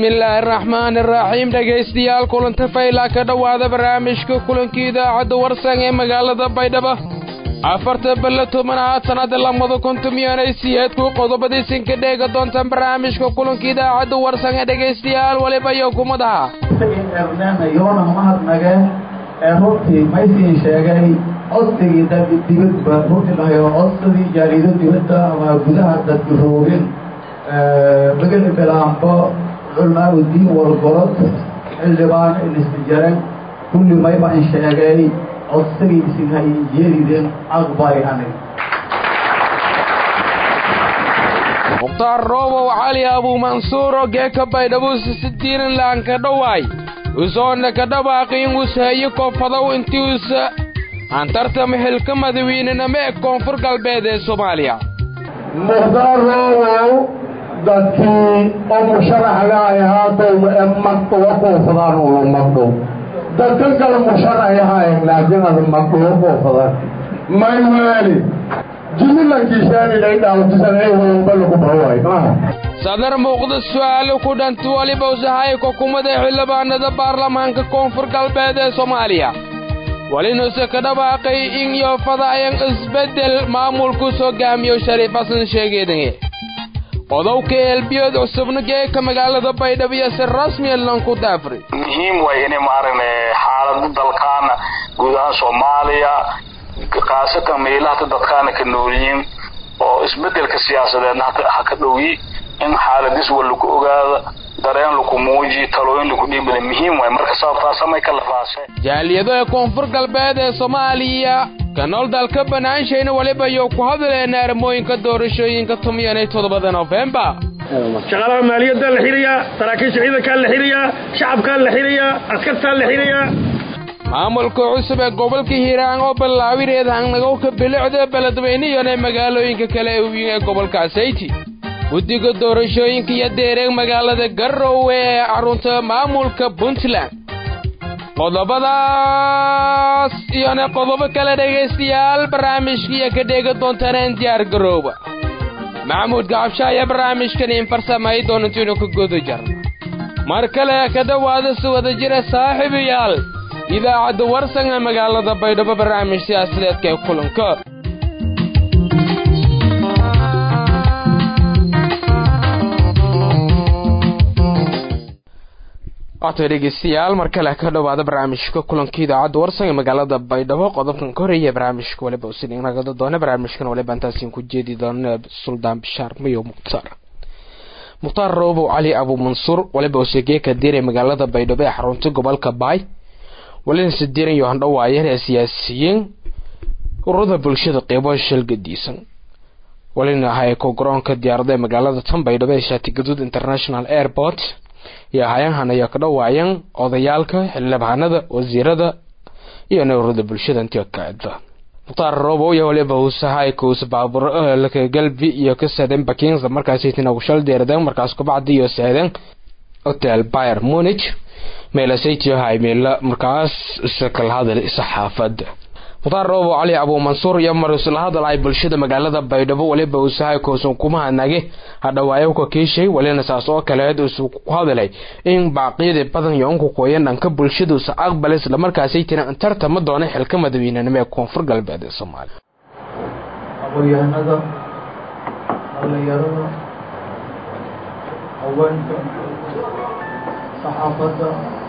bismillaahi araxmaani araxiim dhegaystayaal kulanta faylaa ka dhowaada barnaamijka kulankii idaacadda warsan ee magaalada baydhabo afarta balla tobanaad sannada lamada kontumiyanay siyeedku qodobadiisin ka dheega doontaan barnaamijka kulanka idaacadda warsan ee dhegaystayaal waliba iyo kumadaha yoona mahadnage ee runtii maysiin sheegay codsigii dibadba runtii dhahayo codsadii jaarido dibadda ama gudaha dadka roogin magala bilaambo culmaaudiin walgorod xildhibaan ilisjaran kulli maybaan sheegay codsigii isinhay yeelideen aqbay anig mukhtaar roobow cali abuumansuuro geeka baydhabuusa sidiinan laanka dhowaay usoonna ka dhawaaqin ushayo koonfadow intiusa antartama xilka madawiynenama ee koonfur galbeed ee soomaaliya mukhtaar roobow dadkii oo musharaxga ay haatow ee magdhuwa kuufadaan ula magdhow dadka kale musharaxay ahaayeen laakiin ada magdhuwa kuufadaan mayweeli jimilankiisaanilay dhaawtisanaybalakubhawaay sadar muuqda su'aalo ku dhanti waliba usahay xukuumadda xildhibaanada baarlamaanka koonfur galbeed ee soomaaliya walinuse ka dhawaaqay in yoofadaayan isbeddel maamulkus hogaamiyo shariif xasan sheegeedange qodowka eelbiyood cusubna geeka magaalada baydhabo iyo si rasmiya lanku daafri muhiim way inay maaragna xaalada dalkaana guud ahaan soomaaliya khaasatan meelahata dadkaana ka noolyihiin oo isbedelka siyaasadeedna ha ka dhowyi in xaaladis wa lagu ogaado dareen laku muuji talooyin laku dhiibada muhiim waay marka sababtaasamay ka lafaashe jaaliyado ee koonfur galbeed ee soomaaliya ka nool dalka banaanshayna waliba iyo ku hadleena armooyinka doorashooyinka tumiyan iyo toddobada nofembar shaqaalaha maaliyaddaa la xirayaa saraakiisha ciidankaa la xirayaa shacabkaa la xirayaa askartaa la xirayaa maamulka cusub ee gobolka hiiraan oo ballaawineed hangnagowka bilicda beledweyneyan ee magaalooyinka kale uwiin ee gobolkaas hayti guddiga doorashooyinka iyo deereeg magaalada garowe ee carunta maamulka puntland qodobadaas iyona qodobo kale dhegaystayaal barnaamijkiiyo ka dheega doontaneen diyaar garooba maxamuud gacabsha ayaa barnaamijkan in farsamay doonantiinu ka guda jarna mar kale ka dhowaada si wada jira saaxiibayaal idaacadda warsan ee magaalada baydhabo barnaamij siyaasadeedka ee kulanka waatay dhegeystayaal mar kale ka dhowaada barnaamijka kulanka idaacadda warsan ee magaalada baydhabo qodobkan ka horeeya barnaamijka waliba usinagada doona barnaamijkan waliba intaasin ku jeedi doona suldaan bishaar mayo mukhtaar mukhtaar roobow cali abuumansuur waliba usegeeka diiray magaalada baydhabo ee xarunta gobolka baay walina sidiiran iyo handhawaayeen ee siyaasiyiin ururada bulshada qeybo shalgadiisan walina hayko garoonka diyaarada ee magaalada tan baydhabo ee shaatigaduud international airport iyo hayanhan ayaa ka dhawaayeen odayaalka xildhibaanada wasiirada iyo ururada bulshada intii kaada mukhtaar roobow iyo waliba usahaykuus baabur laka galbi iyo ka saadeen bakinsa markaasaytina ushal deeradeen markaas kubacdi iyo saadeen hotel bayer munich meelasaytiyo haymeela markaas isakala hadal saxaafada mukhtaar roobo cali abuumansuur iyo mar isla hadal ay bulshada magaalada baydhabo waliba usahay koosan kuma nage hadhawaayo ka kiishay walina saas oo kaleed uu ku hadalay in baaqyada badan iyo unku qoyan dhanka bulshada usa aqbal isla markaasay tiraan intarta ma doona xilka madaweynenimo ee koonfur galbeed ee soomaaliya aqoonyahanada dhalinyarada haweenka saxaafadda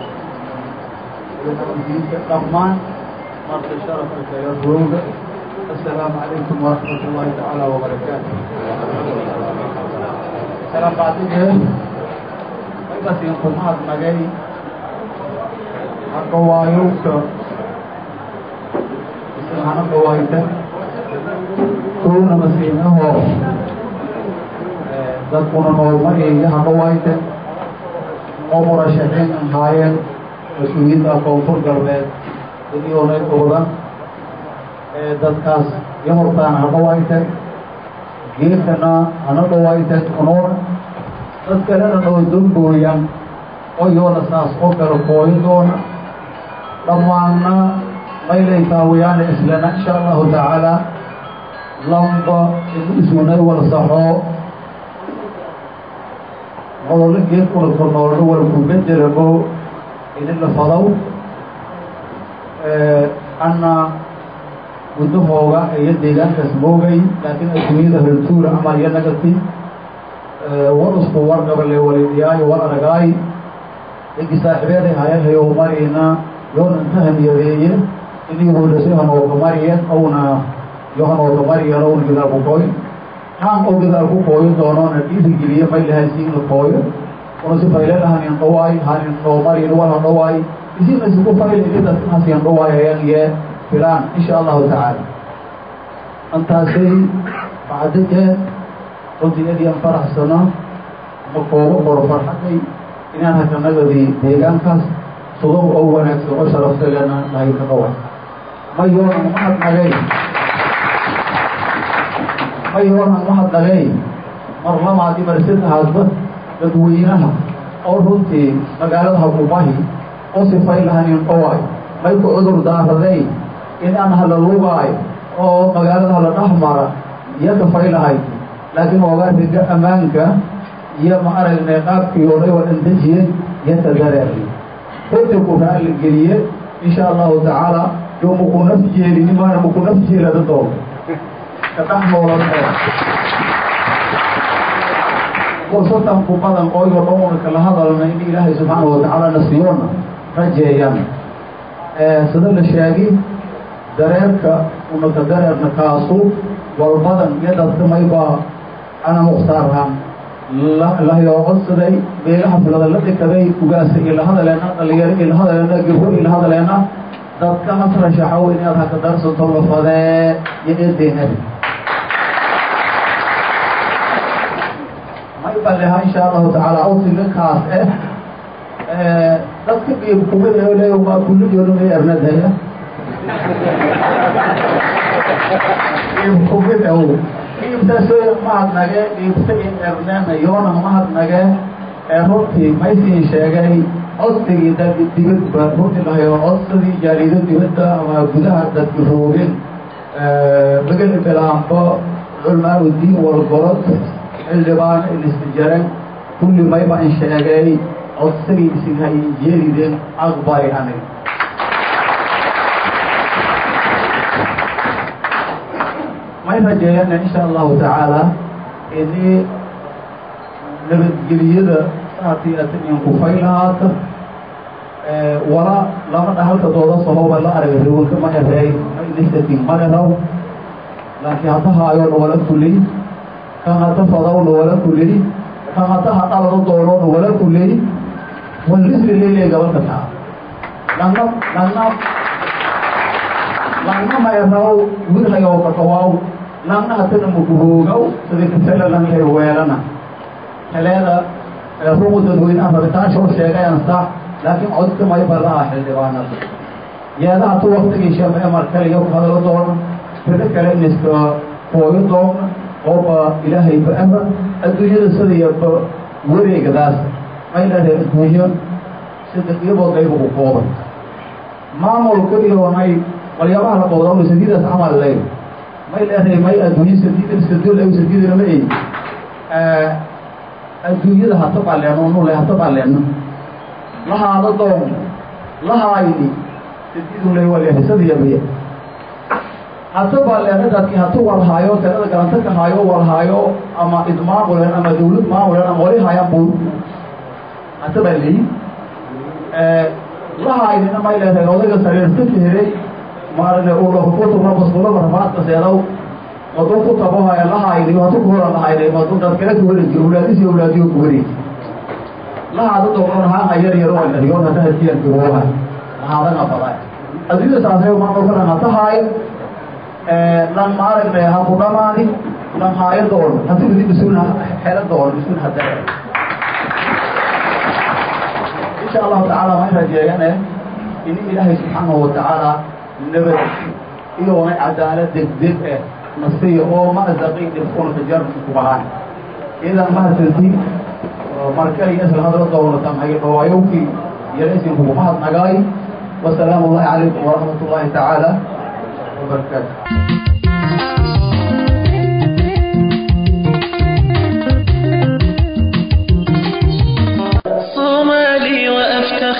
diinka dhammaan marka sharafka kale rooga assalaamu calaykum waraxmat ullaahi tacaala wabarakaatu salaan bacdigeen aybasin kumahadnagay haqawaayowka isin hana dhawaaytan kowna masiinahoo dadkuna noolmaiyo hadhawaaytan oo murashaxiin ahaayeen mas-uuliyiinta koonfur galbeed dadioonay dhowdan ee dadkaas iyo hortaana ha dhawaaytan geedkana hana dhawaaytan unuuna dad kalena noo dambooyan oo iyoona saas oo kale kooyin doona dhammaanna maylay taawayaana islana insha allahu tacaala lamba inu isunay wala saxoo nololo geedkuna kornoolno walku bedelamo idin la fadow anna guddahooga iyo deegaankaas moogay laakiin adduunyada haltuura camal iyo nagati war isku warqabale walidiyaayo war aragaay igi saaxibeeday hayahayo marina yoona inta hamiyadeeye inigoodasi hanooka mariyen awna yo hanooka mariyen owna gidaal ku kooyo haan oo gidaal ku kooyo doonoona dhiirigeliye may lahay siin la kooyo una si faylen hanin dhawaay hanin noo marin wala dhawaay isina isku fayle idas hasiyan dhawaay ayan ye filaan insha allahu tacaala antaasay bacdike runtii adiyan faraxsano ma koobo qoro farxaday inaan hakanagadi deegaankaas sudob oo wanaagsan oo sharaftalena lahay ka dhawa ma yoonan mahadnagay ma yoonan mahadnagay mar lamaadi marsadahaasba dadweynaha oo runtii magaalada hakubahi oo sifay lahanin dhawaay may ku cudur daaraday inaan hala lugaay oo magaalada hala dhex mara iyo kafay lahayd laakiin oogaa riga ammaanka iyo ma aragnay qaabkii oday waa dhandejiyey iyo tadareeray runtii ku raali geliye insha allahu tacaala yo maku naf jeelini maana maku naf jeelada doonto ka dhex noolan fursadan ku badan ooyo dhowna kala hadalna in ilaahay subxaana watacaala nasiyoona rajeeyaan sida la sheegi dareerka unaka dareerna kaasu walbadan iyo dadka maybaa ana mukhtaarhan lahayoo codsaday beelaha filada la dhikaday ugaasa ila hadaleena dhalinyaro ila hadaleena gabro ila hadaleena dadka hasrashaxow inaad haka darsanto lafadee iyo eedeenadi may baleha insha allahu tacaala awsiga kaas eh dadka qiib kumida le waa kulligooduna ernadaya qiib kumid ow qiibtaso mahadnage qiibta in ernena yoona mahadnage ee runtii maysiin sheegay codsigii dadki dibadba runtii lahayo codsadii jaarido dibadda ama gudaha dadki roogin magala bilaanbo culmaa udiin walgorod xildhibaano ilistijaran kulli mayba in sheegay codsigii isinhay jeelideen aqbali anig may rajeeyana insha allahu tacaala ini nabadgeliyada saartii atanian kufay lahaata wala lama dhahalka dooda sahoba la arag riwanka ma ereey ma inisatin ma eraw laakiin hata haayoona wala kuley kan hata fadawna wala kuley kan hata hadhalada doonoona wala kuley walisri lele gabalka taa langna langna langna ma eraw wirhayo kakawaaw langna hatana maguhoogaw sida kasala langhay weelana heleeda rumu dadweynaha rabitaansho sheegayan sax laakiin codka mayba laha xildhibaanada yeedaha tu waktigii shame mar kaliya ku hadalo doona rida kale iniska hooyo doona ooba ilaahay ba-aba adduunyada sidayaba wareegadaas may leedahay adduunyo sida iyadoo qayba ku kooban maamulka iyo may walyabaha la qowda sadiidaas camal ley may leedahay may adduunyo sadiidan sadol sadiidana ma ey adduunyada hata baleeno nule hata baleeno lahaada doon lahaayni sadiidunle waleehisadiyabaya hata baleeno dadki hatu walhaayo talada galanta ka haayo walhaayo ama idmaamulen ama dawlad maamulen ama wali haayaan bul hata baa leyi lahaynina may leedahay odayga sariirta ka helay maarane ulakutuma maskulada rafaadka seedaw maduu ku tabohaya lahayni hatu kuhora lahayni madu dad kale kuwareji awlaadisi awlaadiyo kuwareji lahaada doon haanga yar yaro alariyoon hada hadiyan garooha lahaadana baday adduunyada saasay maamulkadan hata haayo lan maaragne ha ku dhamaani lan haayo doon hati gudi bisun xelo doon bisun hada insha allahu tacaala ma rajeeyane in ilaahay subxaanahu watacaala nabad iyoona cadaalad degdeg eh nasiya oo maazaqi dhibkuna kajar kubahaan idan mahadsanti marka iyo isla hadla doonatan ay dhawaayowkii yaraysin kugu mahadnagaay wasalaamu allahi calaykum waraxmat ullahi tacaala wabarakaatu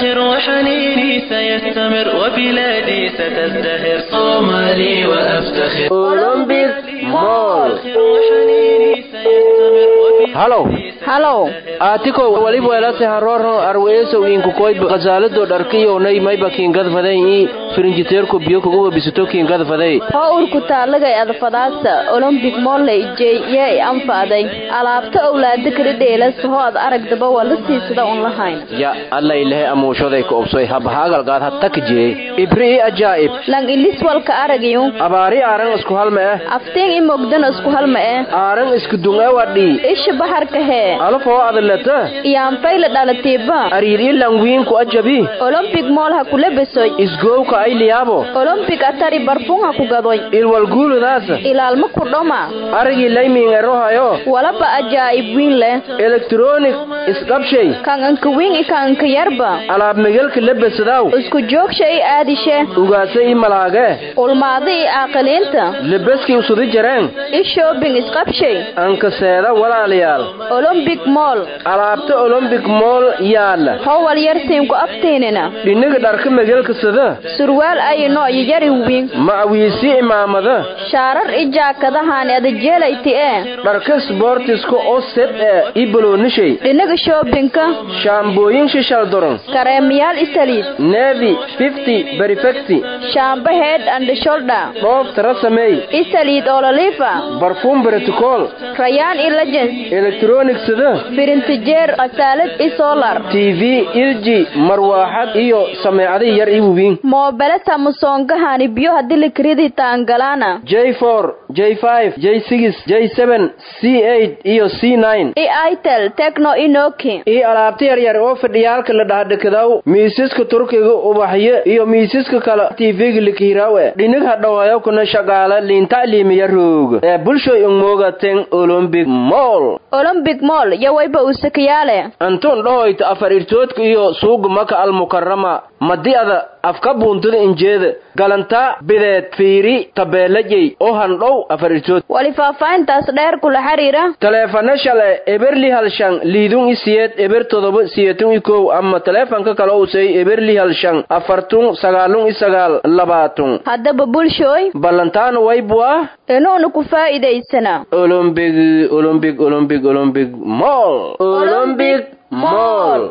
وأفتخر وحنيني سيستمر وبلادي ستزدهر صومالي وأفتخر أولمبيك مول وحنيني سيستمر halow halow aatikow waliba welase haroro arweesow inkukoy qasaalado dharkiyownay mayba kiingadfaday ii firinjiteerko biyo kuguba bisito kiingadfaday hoo urku taalagay adfadaasa olombik molley jey yee anfaaday alaabta owlaada kala dheelas hoo ad aragdaba waa la siisada un lahayn ya allailehe amuushoday ka obsoy habahaagalgaad hattak jee ibri i ajaa'ib lang ilis walka aragayu abaari aaran isku halma eh aftiin i mogdana isku halma eh aaran isku dungawadhii isha baharka hee alafoo adalata iyaanfayla dhalatiiba ariir i langwiinku ajabi olombik mool ha kula besoy isgowka ayliyaabo olombik atari barfun ha ku gadoy ilwalguuludaasa ilaalma ku dhoma arigii laymiin erohayo walaba ajaa'ib wiin leh elektronik isqabshay kan anka wiin i kan anka yarba alaab megelka lebesadaw isku joogsha i aadishe ugaasa i malaage ulmaada i aaqiliinta lebeski usudi jareen i shoobing isqabshay ankaseeda walaalayaal olombik mool alaabta olombik mool yaala howal yarsiinku aftiinina dhiniga dharka megelka sada surwaal ayino iyo yari wiin macawiisi imaamada shaarar i jaakadahaani adajeelayti ee dharka sboortiska oo sed ee i baloonishay dhinaga shoobinka shaambooyin shishaldoron kareemayaal i saliid nevi fifty berifecti shaamba head and shoulder dhoof tara sameey i saliid ololiifa barfuum bereticool rayaan i legends elektronik sada firintijeer khasaalad i solar tv ilji marwaaxad iyo sameecadii yar i wubiin moobele samusongahani biyo hadii likridi taangalaana j four j five j six j seven c eight iyo c nine i itel techno i noki iyo alaabta yaryar oo fadhiyaalka la dhahdhakadaw miisaska turkiga ubaxyo iyo miisaska kale tv-ga likihiraawe dhinig hadhawayo kuna shaqaala liinta liimiya roog ee bulshoy ungmoogaten olombic mall olombik mool yawayba usakayaale antun dhahoyta afar irtoodka iyo suuga maka almukarama madi'ada afka buuntada injeeda galantaa bideed fiiri tabeelajey oo handhow afar irtood wali faahfaahintaas dheer kula xiriira taleefana shale eberli halshan liidun i siyeed eber todoba siyetun i kow ama taleefanka kale usay eberli halshan afartun sagaalun i sagaal labaatun haddaba bulshooy ballantaana waybua inuuna ku faa'iidaysana olombig olombig olombig olombig mall olombig مول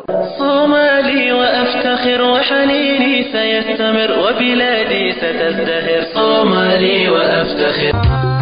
صومالي وأفتخر وحنيني سيستمر وبلادي ستزدهر صومالي وأفتخر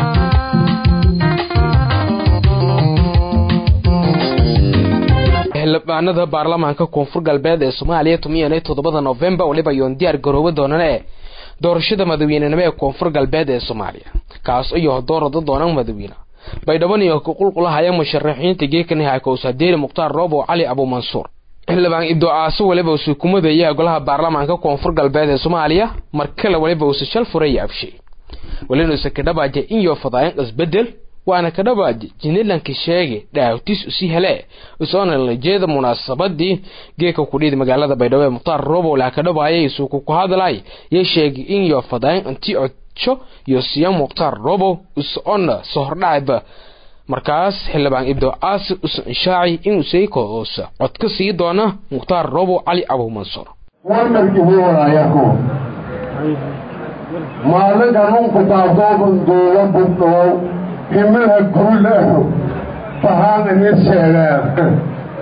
xildhibaanada baarlamaanka koonfur galbeed ee soomaaliya tumiyan iyo toddobada novembar weliba yoon diyaar garooba doonaan ee doorashada madaweynenimo ee koonfur galbeed ee soomaaliya kaas iyo doorada doonaan madawiine baydhaban iyo kuqulqulahaya musharaxiinta geekaniha kowsadeeri mukhtaar roobo cali abuumansuur xildhibaan ibdo aaso weliba usu kumadeeya golaha baarlamaanka koonfur galbeed ee soomaaliya markale weliba usa shal furay abshay welinuusa kadhabaaja inyo fadaayan isbedel waana kadhabaaja jinilanka sheege dhaawtis usi hele usoona lajeeda munaasabadii geeka kudhiid magaalada baydhabo ee mukhtaar roobo laa kadhabaayay isuku ku hadlay yay sheegay inyo fadaayan intii codjo iyo siya mukhtaar roobo usocona sohordhacba markaas xildhibaan ibdo aasir usan ishaaci inuu seykoosa cod ka sii doona mukhtaar roobo cali abuumansuur warmarkibuwanaayako maalinkanunku taabtooban duuba bugdhow himilha gurleho bahaan ini sheegeen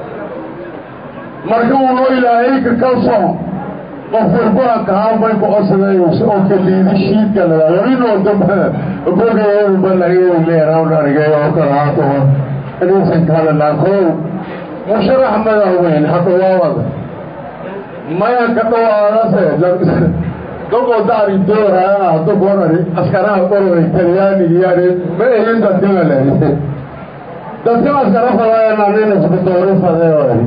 marka unoo ilaahayka kalso qof walba kahaanbay ku codsadayus oo kaliidi shiidka lainoo dambe bogabanleerawnarigay oo kalaato inisan kahadalaakow musharax madaxweyn hadhawaawada maya ka dhawaadase dogoo daari dooraa dogonari askaraha qorday talyaanigiyani ma ehin dadkimale dadka askara fadayananina isku doori fadeoy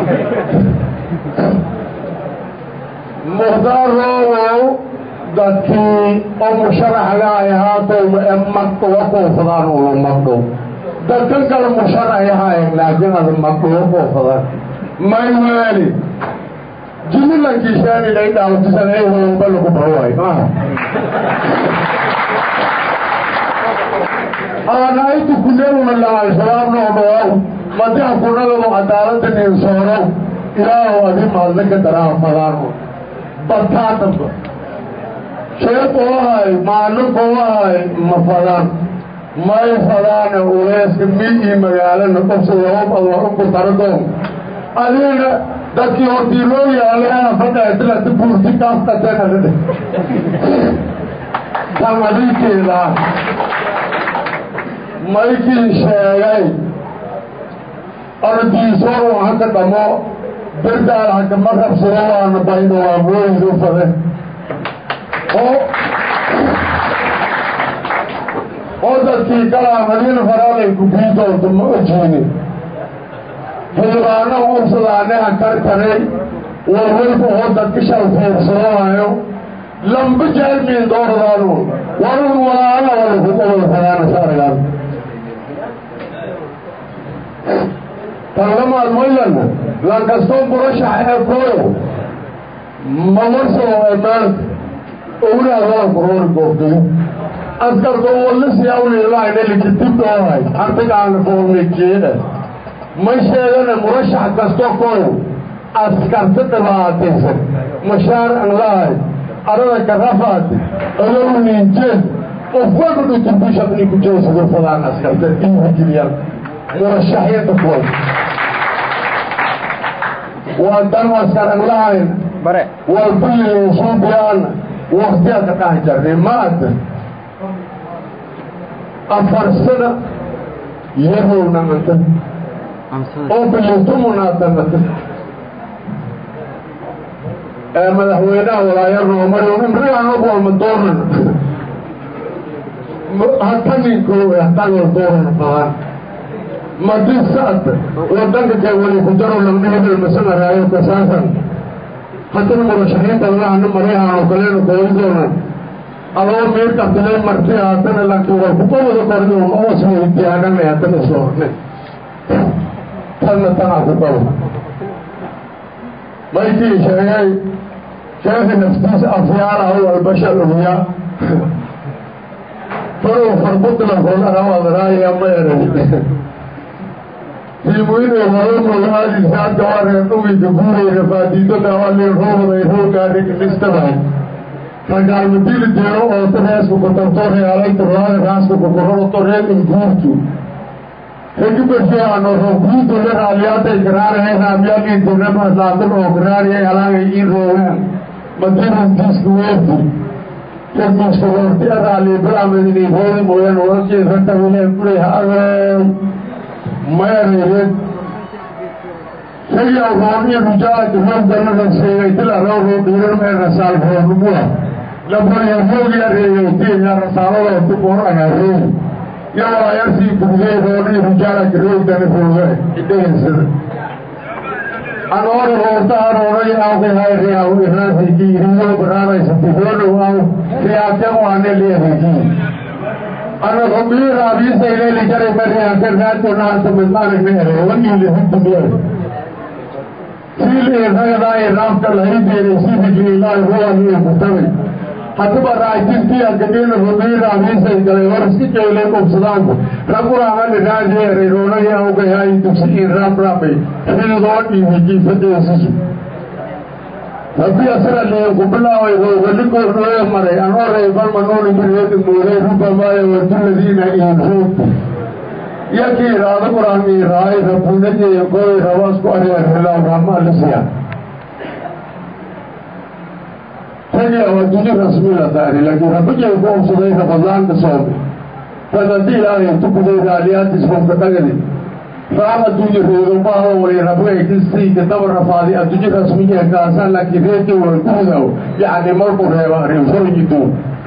mukhtaar roobow dadkii oo musharaxga ay haatow ee magdhuwa kuufadaan ula magdhow dadkan kale musharaxay haayeen laakiin ada magdhuwa kuufadaan maymaali jimilankishaanilay dhaawtisanay hoomba lagu baway aanaitu kuleewna la al-shabaab noo dhawaaw madiha kunagado cadaalada ninsoorow ilaahu adi maadna ka daraa fadaano bataa damba sheek oo ahay maalin koo ahay ma fadaan may fadaane uleeska mi ii magaalana qofsadoobadoonku taradoon adiina dadkii hortii loo yaala fadhatilata buurti kaafkatenadhe tan adinkeedaa maykii sheegay ardiisoon haka dhamo birdaal hakama rabsado waana baydo waa mooyidu fade oo oo dadkii kalaa madiina faraalay ku bii doonto ma ojiini xildhibaano ursadaane ha karkaray warwalba oo dadka shal fiirsadoohayo lamba jaalmiin dooradaanu warun walaala walakuqobol fadaana saaragaan tanlamaad moylana lankastoo murashax ee kooyo ma warsoo emaanka owlaadala kuroori goobtayo askarka walisi awlilaayna likitibdoohay artigaana foormejeeda ma sheegana murashax kasto kooyo askarta dhibaataysan mashaar an lahay arada karafaati alow ninjeed qof walba dhuturbishaqni ku jeesado fadaan askarta iihajiliyaan murashaxyada kuway waa dan askar an lahayn bare walbaysuubiyaana waktiyaa ka dhax jarnay maada afar sana yarownaanta oo bilintumunaatannata ee madaxweynaha walaayarnoomari imrigaanobolma doonan hata ninko hatanoo doonan fadaan madisaad wadanka kee wali ku jaro lamdhihidal masanaraayo kasaasan haddana murashaxiinta lahana maryahanoo kalena koolidoona adoo miirkabtilay marti haddana laakiin way kuqawada korni oos weydiyaanana haddana soorne tanna tanaa ku qabo maykii sheegay sheekhi naftiisa afyaalaha walbashar uya farow farbudlakoolarawadaraaya ma eray tiimuinay horomogaadisaadka waree dhugayka guurayna faadiidada walin rooday roogaarinistaba ragaalmadili deero ooto reesku kutartorealayta raada raaska kukuroroto reekin guurtu hegibarsheano roguuto le raaliyaatay garaaraya raamyalintinamaslaadal oo garaariyay alaangay in roogaan madirantiiska weerti regiska roorti araali balamadini roodi mooyaan warkii ratawile kulay haagay mayareereed sayaw roon iyo rujaala roogdanada sheegay tilaroo roodhiiran meerna saalroodumua labariya roogi areegaytiya rasaaladoo tuboraga roogi iyo walaayartii gurgey roon iyo rujaala roogdana rooga idhegeysada anoori roortaha roonay awkay hayriyaw iraasiki riyo baraaraysati roodow aw riyaakeen waane leerigi ana robii raabiisayleli jaray mariyaanka raadionaanta midmaanagneere waniili hudumiyar siili ragadaay raafka lahaydeere sifikliilaahi ruwaniyo kutabay haddaba raajintiya gadina robii raabiisay galay war iska jeylay qubsadaanku raguraamani raadiyeeray roonaya awgayaay dugsi in raamraamay xilidoo dhiibijiifadeesisu haddii asira liinku bilaaway roogaligoornooye maray anoorey balmanooni biriyadi muuday rubamaayo waduladiina in ruugti yakii raada quraan ii raay rabunajeeya gooy rabaasku areerhelaaw raamaalisiya tagiya waa duji rasmila taari laakiin rabajay ku obsaday rabadaanka soome tad haddii ilaahay tukuday raaliyaadis fofka dhagadi raam adduunye reedomaha wali rabgay kisiika daba rafaadi adduunye rasmiye kaasaan laakiin reerkii waa guudaw yacni markuu reeba reeforoyidu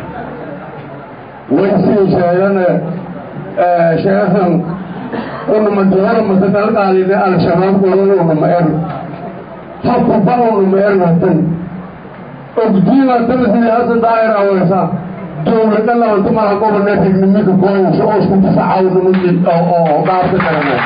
way sii sheegana sheekhan unumadihora masadalqaalina al-shabaab godan unuma er hakuba unuma ernatan ogdiinatan sidii hasan daa'ira weysa dowlada labantumaha gobona regnimika kooyasho oo isku difacawnimaki oo dhaarka kalena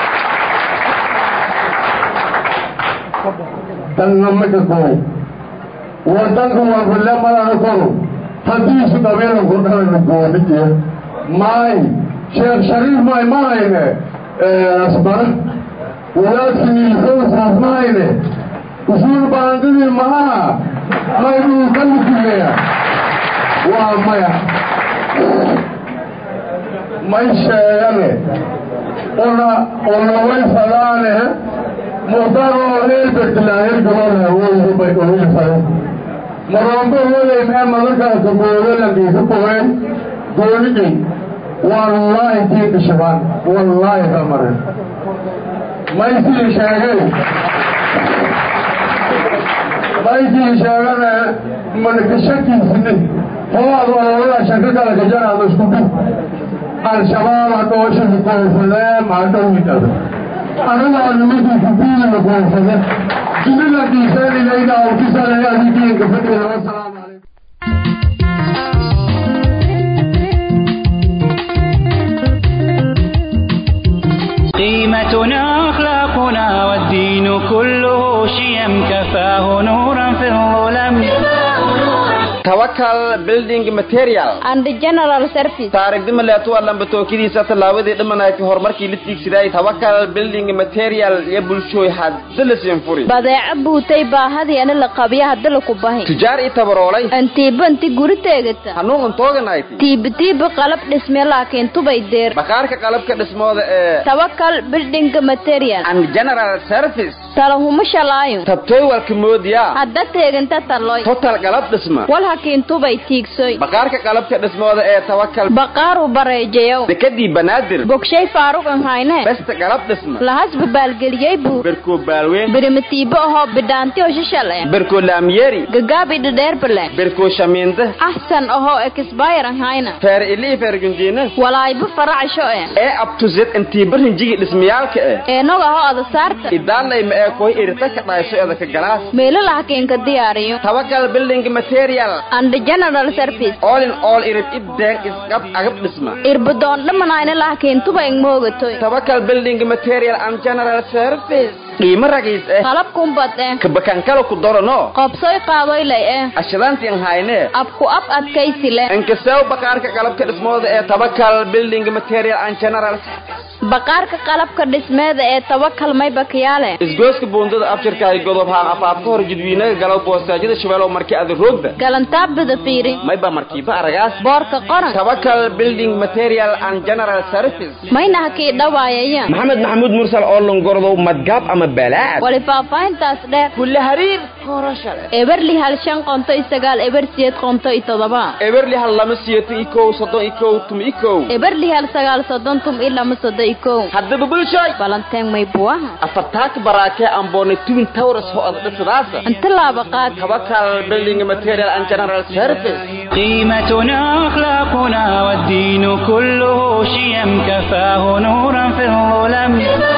dannamaka kooy wadanka warfilemadana koro haddii isu dhabeelanku dhalana goonijiya maay sheekh shariif maay mahayne asbara wadaadkii ilfowsaas mahayne usuul baandadii maaha mayduu ka lukuleya waa maya may sheegane una unaway fadaane muqdaroo heelbertilaaher gabadha woybay oil fade marombo hoday mee madalkaasa goodalankiisa kuheen goonigay wallaahi tii bishabaan wallaahi ka marin maysii sheegay maysii sheegane manakashakiisini howaad ololada shaka kala gajanaada isku dhib al-shabaab hadhooshiga koonfadee maadhowidada anagaa nimankiisa diinina koonfade jinilankiiseeninayda awkisanaya adidiinka fadhida wasalaamu calaykum قيمتنا أخلاقنا والدين كله شيم كفاه نورا في الظلم tawakal building material and general service taarigdima leetuwa lambatookadiisa tallaabadii dhimanayti horumarkii la tiigsiday tawakal building material iyo bulshooy hadda la siin furi badeeco buutay baahadii ana la qabiya hadda laku bahi tujaar i tabaroolay antiiba inti guri teegata hanuun untooganayt tiiba tiiba qalab dhisme laakiin tubay deer bakaarka qalabka dhismooda ee tawakal building material and general service talahuma shalaayo tabtooy walka moodiyaa hadda teeganta taloy total qalab dhisma wal hakiin tubay tiigsoy bakaarka qalabka dhismooda ee tawakal baqaaru bareejayow dekadii banaadir bogshay faaruq an hayne besta qalab dhisma lahasba baalgeliyey buu berkoo baalweyn birimatiibo ahoo bidhaanti oo shishale berkoo laamyeeri gagaabi dhadheerbale berkoo shamiinde axsan ahoo ekisbayr an hayna feer ilii feer gunjiina walaayba faracsho e ee abtuzed intii barinjigi dhismayaalka eh eenog ahoo ada saarta idaalay ma ee koy irita ka dhayso edaka galaas meelo lahakiinka diyaariyo tawakal building material and general service all in all irib ibdeen isqab agab dhisma irbadoon dhamanayna lahakiin tuba ing moogatoy tawakal building material and general service qiimo ragiis eh qalab kumbad eh kabakankala ku dorano qobsoy qaadoylay eh ashadaantiin hayne abku ab adkaysi leh inkasew bakaarka qalabka dhismooda ee tawakal building material and general service baqaarka qalabka dhismeeda ee tawakal may bakiyaale isgooska buundada abshirkahay godob haan afaafka hor jidwiinaga galow boostaajyada shabeelow markii ada roogda galantaabada fiiri mayba markiiba aragaas boorka qoran tawakal building material and general service mayna hakii dhawaayaya maxamed maxamuud mursal oo longordow madgaab ama balaad wali faahfaahintaas dheer kulle hariir korashale eberli hal shan qonto iyo sagaal eber siyeed qonto iyo todoba eberli hal lama siyeeto ikow soddon ikow tum ikow eberli hal sagaal soddon tum iyo lama soddon iyo kow haddaba bulshoy balanteen may buwaha afartaaka baraakee amboone tubin tawras ho ad dhisadaasa inta laaba qaad tawakal building material and general service قيمتنا أخلاقنا والدين كله شيم كفاه نورا في الظلم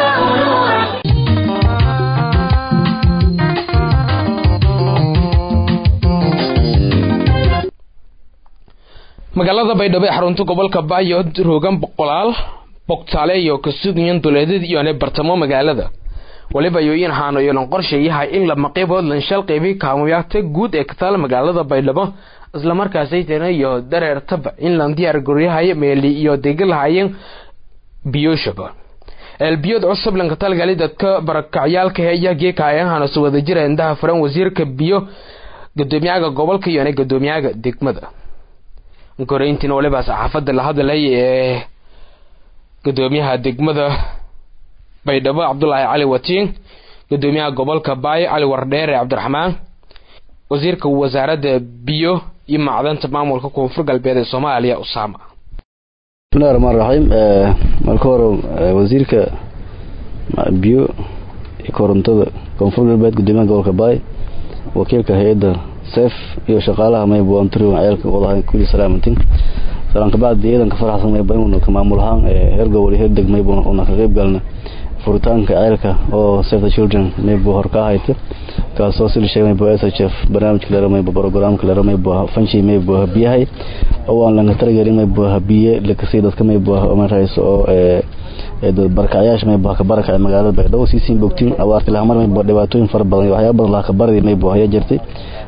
magaalada baydhabo ee xarunta gobolka baayo roogan boqolaal bogtaale iyo kasugayan duleedad iyone bartamo magaalada waliba yooyin haanoyolan qorshayahay in lama qaybood lanshal qaybi kaamuyaagta guud ee kataal magaalada baydhabo islamarkaasaytana iyo dareertaba in lan diyaar goryahay meeli iyo degalahayen biyoshaba eelbiyood cusub lankatalgali dadka barakacyaalka heeya geekaayahana su wada jira indaha furan wasiirka biyo gudoomiyaga gobolka iyone gudoomiyaga degmada koreyntiina waliba saxaafada la hadlay ee gudoomiyaha degmada baydhabo cabdulaahi cali watiin gudoomiyaha gobolka baayo cali wardheere cabdiraxmaan wasiirka wasaaradda biyo iyo macdanta maamulka koonfur galbeed ee soomaaliya usaama bismillahi raxmaan raxiim marka hore wasiirka biyo iyo korontada koonfur galbeed gudoomiyaha gobolka baay wakiilka hay-adda seef iyo shaqaalaha maybo anturi ceelka wadaha kuli salaamantin salaan kabacdi ciidanka faraxsan maybo inuu ka maamul ahaan heer gobol iyo heer deg maybo una ka qayb galna furitaanka ceelka oo save the children maybo hor ka hayta kaasoo sila sheegay maybo s h f barnaamijka lera maybo programka lera maybo fanshi maybo habiyahay oo aan laga talagelin maybo habiye lakasii dadka maybo marayso oo barkacyaasha maybo ka baraka magaalada baydhabo siisiin bogtiin abaarti lahamar maybo dhibaatooyin fara badan iyo waxyaaba badan laha ka baradi maybo haya jirtay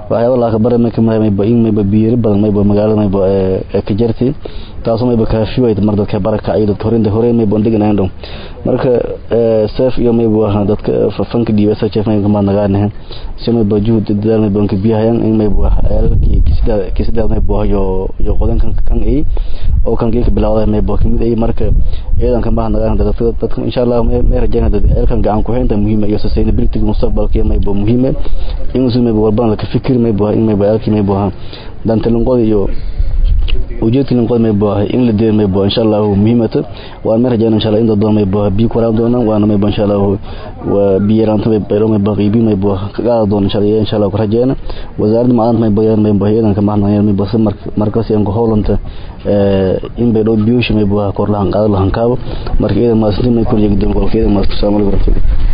waxyaaba laakabare may kamid mayba in mayba biyari badan mayba magaalada mayba ka jarti taasoo mayba kaafiwayta mar dadka barakacay dadka horinta hore mayba ondeganayan dhow marka seef iyo mayba dadka fanka dhiiba sachef mayba kamaad nagaanahan si mayba juhud dadaal mayba onka biyahayan in mayba eelalkii kisidaad mayba yo yo qodan kan kan ay oo kan geeka bilawda mayba kamid ay marka iyadan kamaad nagaan dadka dadka insha Allah may rajayna dad eelkan gacan ku haynta muhiim iyo sustainability mustaqbalka mayba muhiim in usu mayba walbana ka fikir mayba in mayba eelkii mayba dantalinqoda iyo ujeedka linqood mayba in la deer mayba insha Allah muhiimata waan may rajayna insha Allah in dad badan mayba biyo ku raan doonaan waana mayba insha Allah waa biyo raanta mayba ilo mayba qiibi mayba ka qaada doon insha Allah insha Allah ku rajayna wasaaradda macalinta mayba yaan mayba iyadan ka mahadnaqayaan mayba markaas aan ku howlanta in bay dhow biyooshi mayba kor lahan qaado lahan kaabo marka iyadan maasintin may kor yeegi doon qolka iyadan maas salaamu alaykum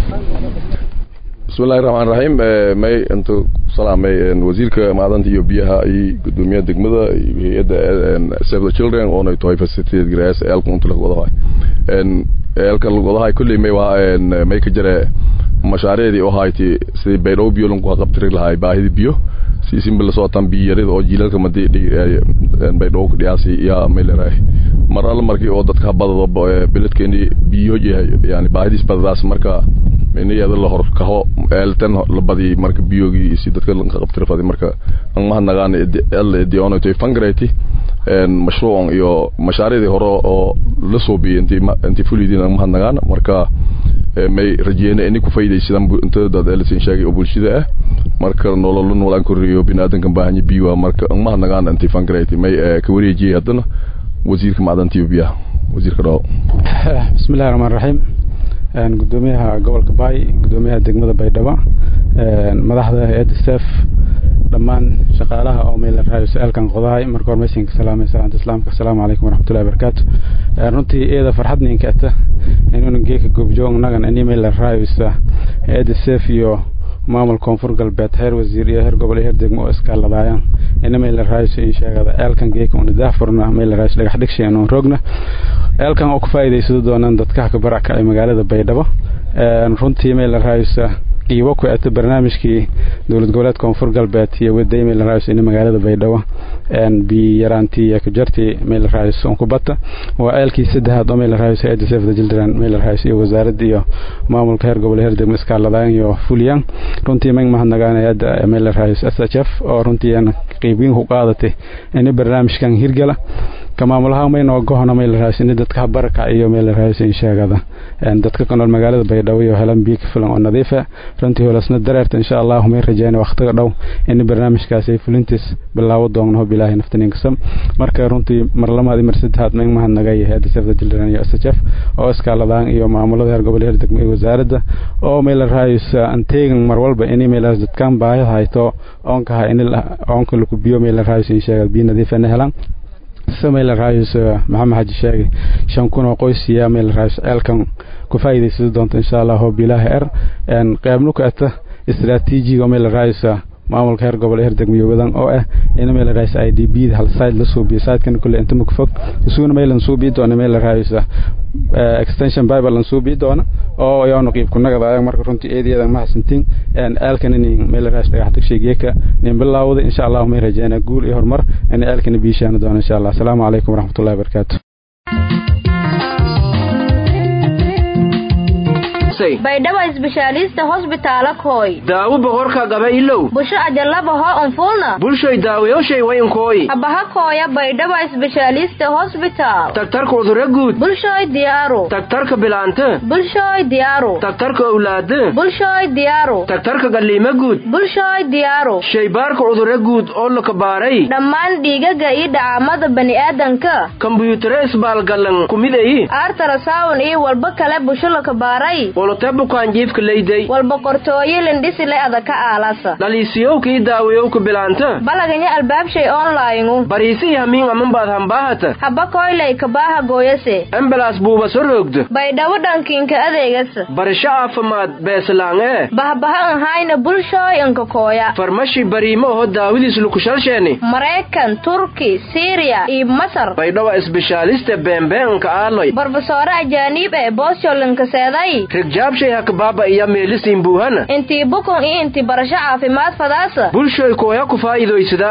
bismillahi raxmaan raxiim may intu salaamay wasiirka macdanta iyo biyaha iyo gudoomiyaha degmada iyo hay-adda save the children oona tahay facilitated grass eelka unta lagwadahay eelka lagwadahay kulley may waa may ka jare mashaariicdii oo hayti sidii baydhabo biyo lanku qabtiri lahay baahida biyo si simbil soo tan biyo yarida oo jiilalka madi baydhabo ku dhiyaasi yaa may leedahay mar alla markii oo dadka badado beledkeeni biyo yahay yani baahidiis badadaas marka iniyada la hor kaho eeltan la badi marka biyogii si dadka lanka qabtiri fadi marka an mahadnagaan alla idioona toy fangreti mashruucan iyo mashaariicdii hore oo la soo biyay intii intii fulidiin an mahadnagaan marka may rajeyna ini ku faydaysadaan inta dad elisin sheegay oo bulshada ah marka nolol noolaan koriyo biniaadankan baahanya biyo marka an mahadnagaan intii fangreti may ka wareejiyay haddana wasiirka macdanta iyo biyaha wasiirka dhawo bismillahi raxmaan raxiim gudoomiyaha gobolka baay gudoomiyaha degmada baydhabo madaxda hay-adda sef dhammaan shaqaalaha oo meel raayo su-aalkan qodahay marka hore meeshinka salaamay salaanta islaamka asalaamu calaykum waraxmatullahi wabarakaatu runtii iyada farxad ninka ata inuuna geeka goobjoog nagan ini meel raayisa hay-adda sef iyo maamul koonfur galbeed heer wasiir iyo heer gobol iyo heer degmo oo iskaaladaayaan ina meel raayso in sheegada eelkan geeka una daahfurna meel raayso dhagax dhigshay oon roogna eelkan oo ku faa'iidaysado doonaan dadka ka baraka ee magaalada baydhabo runtii meel raayso qiibo ku ata barnaamijkii dowlad goboleed koonfur galbeed iyo waday meel raayso in magaalada baydhabo bi yaraantii iyo kajartii meel raayso on ku bata waa eelkii saddexaad oo meel raayso hay'adda save the children meel raayso iyo wasaaradda iyo maamulka heer gobol heer degmo iskaaladaan iyo fuliyaan runtii mag mahadnagaan hay'adda meel raayso s h f oo runtii aan qiibiin ku qaadatay in barnaamijkan hirgala ka maamulaha maynoo gohona meel raayso in dadka baraka iyo meel raayso in sheegada dadka ku nool magaalada baydhabo iyo helan biyo ka filan oo nadiif ah runtii holasna dareerta insha allah may rajayna waqtiga dhow in barnaamijkaas ay fulintiis bilaawo doonno hob ilaahay naftanin kasam marka runtii mar lamaad mar saddexaad may mahadnagay hay'adda save the children iyo SHF oo iskaaladaan iyo maamulada heer gobol heer degmo iyo wasaaradda oo meel raayso anteegan mar walba in meel dadkan baahida hayto oonka in oonka lagu biyo meel raayso in sheegada biyo nadiif ah helan sameyla raayis maxamed xaji sheegay shan kun oo qoys iyo meel raayis ceelkan ku faa'iidaysan doonta insha Allah oo bilaha er een qaybnu ka ata istiraatiijiga meel raayis maamulka heer gobol heer degmiyo wadan oo ah in meel raayis IDB hal side la soo biyo side kan kulli inta mug fog isuuna meel la soo biyo doona meel raayis extension bible la soo biyo doona oo ayaanu qiib ku nagada marka runtii eedeedan ma hasantiin een aalkan in meel raayis dhagax tagshaygeeka nin bilaawda insha Allah may rajeena guul iyo horumar in aalkan biishaan doona insha Allah assalaamu calaykum waraxmatullaahi wabarakaatuh baydhabo isbeshaalista hosbitaala kooy daawo boqorka gaba ilow busho ajalabaho unfulna bulshoy daawayoshay wayinkooy abaha kooya baydhabo isbeshaalista hosbitaal tagtarka udura guud bulshoy diyaaru tagtarka bilaante bulshoy diyaaru tagtarka owlaade bulshoy diyaaru tagtarka galliima guud bulshoy diyaaru shaybaarka udura guud oo la kabaaray dhammaan dhiigaga iyo dhacaamada bani'aadanka kombuyuutaro isbaalgallan kumidayi artarasawn iyo walba kale busho la kabaaray wolote bukaanjiifka leyday walba qortooyo lindhisile adaka aalasa dhaliisiyowkii daawayowka bilaanta balaganya albaabshay onlayngu bariisi hamiin amanbaad hambaahata haba koylay kabaaha gooyase embalaas buuba so roogda baydhabo dhankiinka adeegasa barasho caafimaad beesalaangee bahbaha anhayna bulshooy anka kooya farmashi bariimo oho daawidiis lukushalsheeni maraykan turki siriya iyo masar baydhabo isbeshaaliste beembeenka aaloy barbasoore ajaaniib ee boosyolinkaseeday xijaabshay hakabaaba iyo meelisiin buuhana intii bukun iyo intii barasho caafimaad fadaasa bulshoy kooya ku faa'iidaysada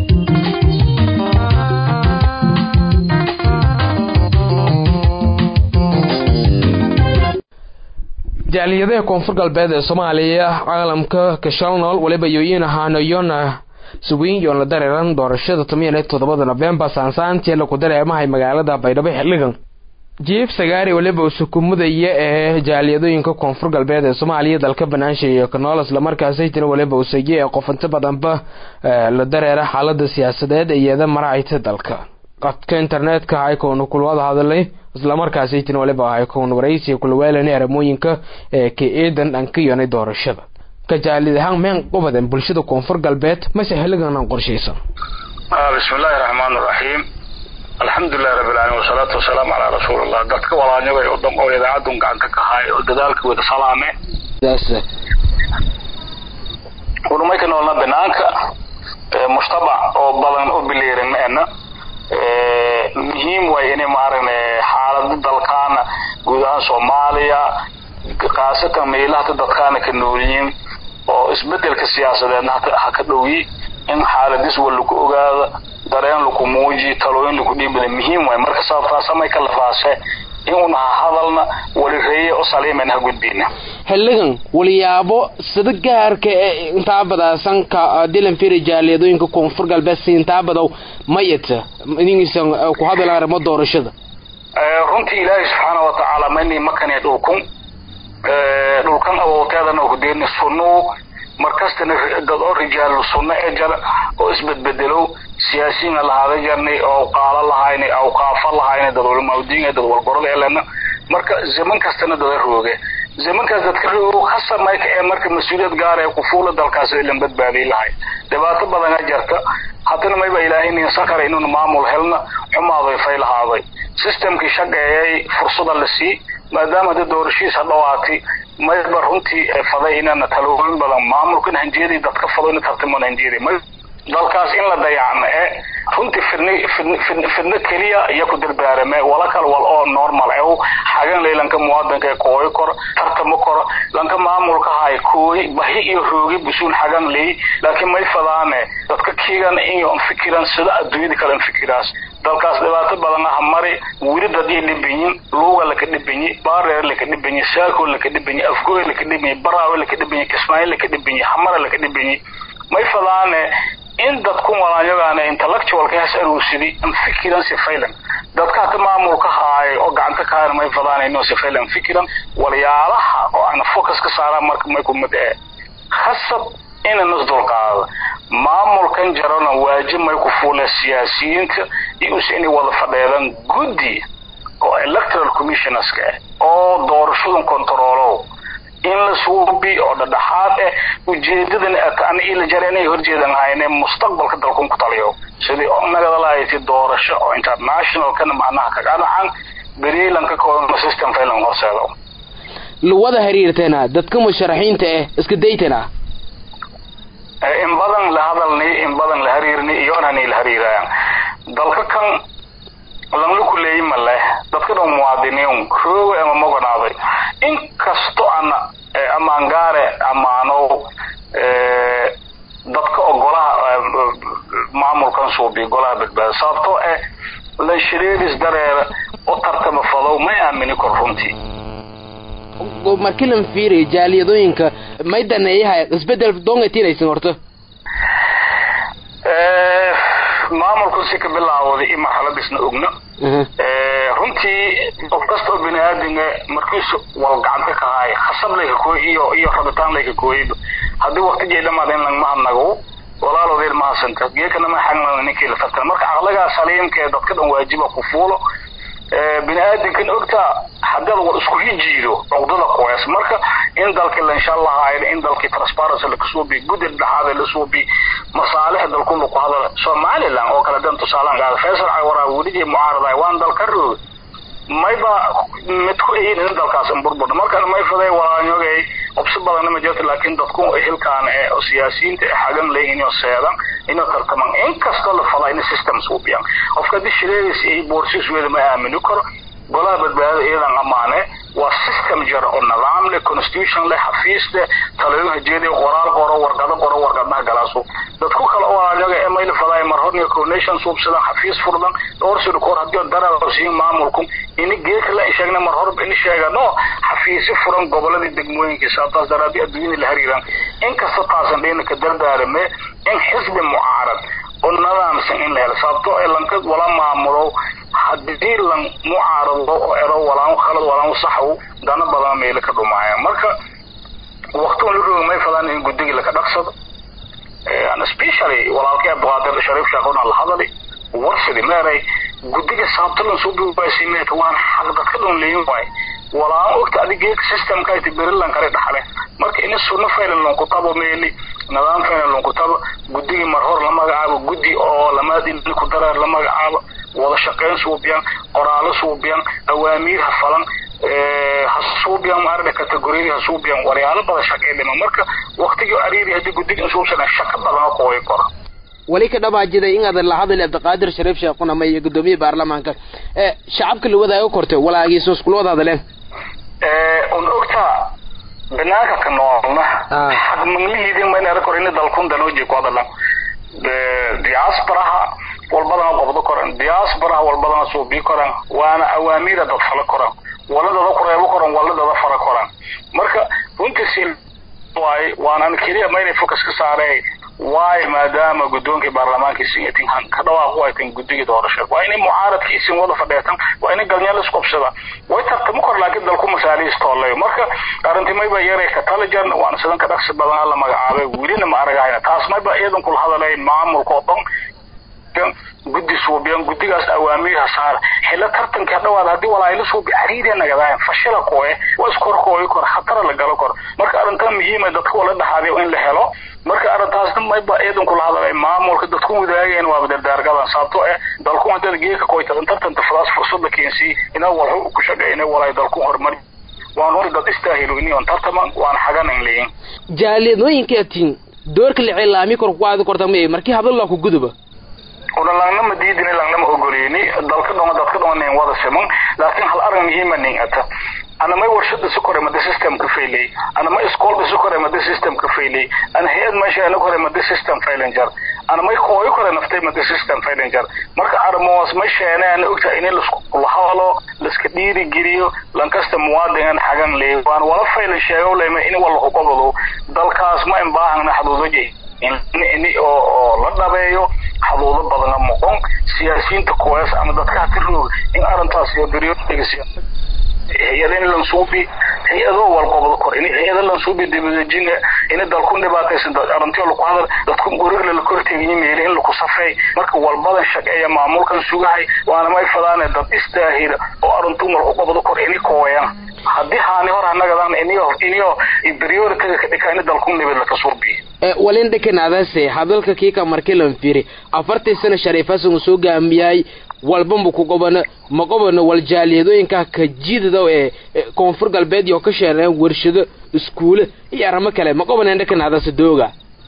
jaaliyadaha koonfur galbeed ee soomaaliya caalamka kashalnool waliba yoyin ahaanayona sugiin yoon la dareeran doorashada toban iyo toddobada nofembar saansaantii laku dareemahay magaalada baydhabo xildhigan jiif sagaari waliba usukumudaya ee jaaliyadooyinka koonfur galbeed ee soomaaliya dalka banaansha iyo kanool islamarkaasaytana waliba usaye ee qofinta badanba la dareera xaalada siyaasadeed iyada maracayta dalka codka internetka haykoonu kulwada hadalay islamarkaasaytana waliba haykoon waraysiga kulaweelani aramooyinka ee ka eedan dhankayonay doorashada ka jaalid ahaan meen qubadan bulshada koonfur galbeed mase xilliganan qorshaysan bismi illaahi raxmaan raxiim alxamdulilahi rabbi alamiin wasalaatu wasalaamu calaa rasuulillah dadka walaanyagay oo dhan oo idaacadun gacanta ka haay oo dadaalka wada salaame urumay ka noolna banaanka mujtamac oo badan oo bileeran ena muhiim waay inay maaragna xaalada dalkaana guud ahaan soomaaliya khaasatan meelahata dadkaana ka noolyihiin oo isbedelka siyaasadeedna ha ka dhowyi in xaaladis wa lagu ogaado dareen laku muuji talooyin laku dhiibada muhiim waay marka sababtaasamay ka lafaase inuuna ha hadalna walireeye o saliiman ha gudbina xilligan waliyaabo sida gaarka ee intaa badaasan ka dilan firi jaaliyadooyinka koonfur galbeed si intaa badow mayata idingiisan ku hadala arrimo doorashada runtii ilaahay subxaana watacaala mani makani dhulkun dhulkan awowteedana hudeeni sunnu markastana dad oo rijaalu sunno ee jar oo isbedbedelow siyaasiyiina lahaada jarnay oo qaalo lahaynay awqaafo lahaynay dad walmawdiin dad walgorada elena marka zaman kastana dada rooge zamankaas dadka roog hasamayka ee marka mas-uuliyad gaara ee kufuula dalkaas ilan badbaadiy lahay dhibaato badana jarta haddana mayba ilaahay nin sakara inuuna maamul helna xumaaday fay lahaaday systemkii shaqeeyay fursada la sii maadaama hadda doorashiisa dhawaatay mayba runtii faday inana talooyin badan maamulkan hanjeedii dadka fado ina tartiman hanjeedi may dalkaas in la dayacno ee runtii fidni fidni fidno keliya iyo ku dardaarame wala kal wal oo normal ew xagan lay lanka muwaadinka ee kooyi kor tartamo kor lanka maamulka hay kooyi bahi iyo roogi busuun xagan lay laakiin may fadaane dadka kiigan iyo fikiran sida adduunyada kale fikiraas dalkaas dhibaato badan ah mari weli dadii dhibanyin luuga laka dhibanyi baareer laka dhibanyi saako laka dhibanyi afgooy laka dhibanyi baraawe laka dhibanyi kismaayo laka dhibanyi xamara laka dhibanyi may fadaane in dadku walaanyagaana intellectualka has aruusidi an fikiran sifaylan dadka hata maamulka haayo oo gacanta ka hayan may fadaanayno sifaylan fikiran walyaalaha oo aan focus ka saaraan marka may ku mid ee khasab ina nas dulqaado maamulkan jarana waajib may ku fuuleen siyaasiyiinta iyo use inay wada fadheedaan guddi oo electoral commissionerska ah oo doorashadan controlow in la suubi oo dhadhaxaad eh ujeedadan ana ila jare inay horjeedan hayne mustaqbalka dalkun ku taliyo sidii nagada lahayti doorasho oo internationalkana macnaha kaganacan beriilanka koona system failan horseedo luwada xiriirteena dadka musharaxiinta ah iska daytana in badan la hadalni in badan la hariirni iyo anani la hariirayaan dalka kan lanla kuleeyi ma leh dadka dhan muwaadiniin rooga ama moganaaday in kasto ana ama angaare amaano dadka oo golaha maamulkan suubiya golaha badbaada sababtoo eh lanshireedis dareera u tartama fadow may aamini kor runtii markii lan fiiriya jaaliyadooyinka may daneeyahay isbedel doongatinaysan horta maamulku si ka bilaawday in marxaladiisna ogno runtii qof kasta oo bini aadamga markiisu wal gacanta ka haaya khasab layka kooy iyo iyo rabitaan layka kooyayba haddii waqtigii dhamaada in langma hadnago walaaloodeed ma hasanta geekana ma xagna ninkii la tartan marka caqligaa saliimka ee dadka dhan waajiba ku fuulo bini aadamkan ogtaa haddaad war isku hijiido cuqdada kuwees marka in dalkii la insha allah ahayd in dalkii transparency la kasuubi guddi dhexaada la suubi masaalix dalku lagu hadala somaliland oo kale dan tusaalaan qaada faysal cawara weligii mucaarada waan dalka roog mayba mid ku eyin in dalkaas burbur markan may faday walaanyogay obsi badan ma jirto laakiin dadku hilkaan ee siyaasiyiinta ee xagan leeyihiin inuu seedan inuu tartaman inkastoo la fadaa in system suubiyaan qofka haddii shireedis iyo boorsis weeda ma aamini karo golaha badbaadada iyadan ammaane waa system jar oo nidaam leh constitution leh xafiis leh talooyin hajeediya qoraal qoro warqado qoro warqadaha galaaso dadku kale oo ayaga email fadaay mar horniya coordination suubsadan xafiis furdan dhowr sida koor haddii darasiin maamulku ini geedka la sheegna mar horba ini sheegano xafiisi furan goboladii degmooyinka sababtaas daraadii adduunyada la xiriiraan inkasta taasan dhina ka dardaarame in xisbi mucaarad oo nidaamsan in la helo sababtoo ee lanka wala maamulo haddii lan mucaarado oo ero walaan khalad walaan saxow dana badan meelo ka dhumaaya marka waqtigan la roogay may fadaan in guddigii laka dhaqsado and especially walaalkay abduqaadir shariif shaaqona la hadali warsidi meeray guddiga sababta lan soo bibaasimeeta waan xaq dadka dhan leeyin waay walaan ogta adigeeka systemka ay tiberilan kale dhaxle marka ina sunno faylan lonku tabo meeli nidaam faylan lonku tabo guddigii mar hor la magacaabo guddi oo lamaad in ku dareer la magacaabo wada shaqayn suubiyan qoraalo suubiyan awaamiir ha falan ha suubiyan maarada kategoriyadii ha suubiyan waryaalo badan shaqay dhima marka waqtigii ariiri haddii guddiga insuubsana shaqo badan oo kooyi kora wali ka dhabaajiday in adan la hadli abdiqaadir shariif sheekhunama iyo guddoomiye baarlamaanka ee shacabka la wadaago korte walaagiiso iskula wada hadleen un ogtaa banaanka ka noolna xaq maglihiidin ma inara kor ini dalkun danooji ku hadalan diasporaha walbadana qobdo koran diasporaha walbadana suubii koran waana awaamiira dad fala koran waladada kureebo koran waladada fara koran marka runtiisi waay waanan keliya ma inay focus ka saarey waayo maadaama guddoonkii baarlamaanka isin itin ka dhawaaq u aytan guddigii doorasho waa inay mucaaradkii isin wada fadheetan waa inay galnyal isqobsada way tartamo kor laakiin dalku masaalihiis toolay marka arrintii mayba yaray ka talajan waana sidan ka dhaqsi badan alla magacaabay welina ma aragahayna taas mayba iyadan kula hadalay maamulka oo dhan guddi suubiyan guddigaas awaamiirha saar xilla tartanka dhawaad haddii walaayla suubi cariiriya nagadaayan fashila kooye waa iskorkooyi kor khatara la galo kor marka arrintan muhiima dadka wala dhaxaadiyo in la helo marka arrintaasna mayba iyadan kula hadalay maamulka dadku wadaageen waaba dardaargadan sababto eh dalku hadada geeka koyta tartanta fadaas fursada keensii inaa walxu ku shaqeey inay walaay dalku horumari waan hor dad istaahilo ini on tartaman waan xaganan leeyin jaaliyadooyinka tin doorka la cilaami kor ku aadi korta ma markii hadal la ku guduba una langnama diidini langnama ogoleyni dalka dhonga dadka dhonga nin wada siman laakiin hal arrin muhiima nin ata ana may warshada si kore mada system ka faylay ana may iskool si kore mada system ka faylay ana hayad meesha ana kore mada system faylan jar ana may kooy kore naftay mada system faylan jar marka armoos ma sheeneen ogta in la isku lahalo la iska dhiiri geliyo lankasta muwaadin xagan leey waan wala faylan sheego leema in wala xuquuqdo dalkaas ma in baahana xuduudo in oo la dhabeeyo xaduudo badana moqon siyaasiyiinta kuwaas ama dadka hati roog in arrintaas iyo beryoodiga siyaasad hay-ada in lansuubi hay-ado walqobdo kor in hay-ada lansuubi dibadejina in dalku dhibaataysan arrintiyo laku hadal dadku guriga la kor tegiyi meeli in laku safay marka walbadan shaqeeya maamulkan sugahay waana may fadaane dad istaahira oo arrintu malku qobdo kor ini kooyaan haddii haani hor anagadan iniyo iniyo prioritiga ka dhika in dalku nibad laka suubiyo walin dhakanaadase hadalka kiika markii lan fiiri afartii sana shariifasan uu soo gaamiyay walbanbu ku qobana ma qobano wal jaaliyadooyinka ka jidada ee koonfur galbeed iyo ka sheereen warshado iskuule iyo arrimo kale ma qobaneen dhakanaadase dooga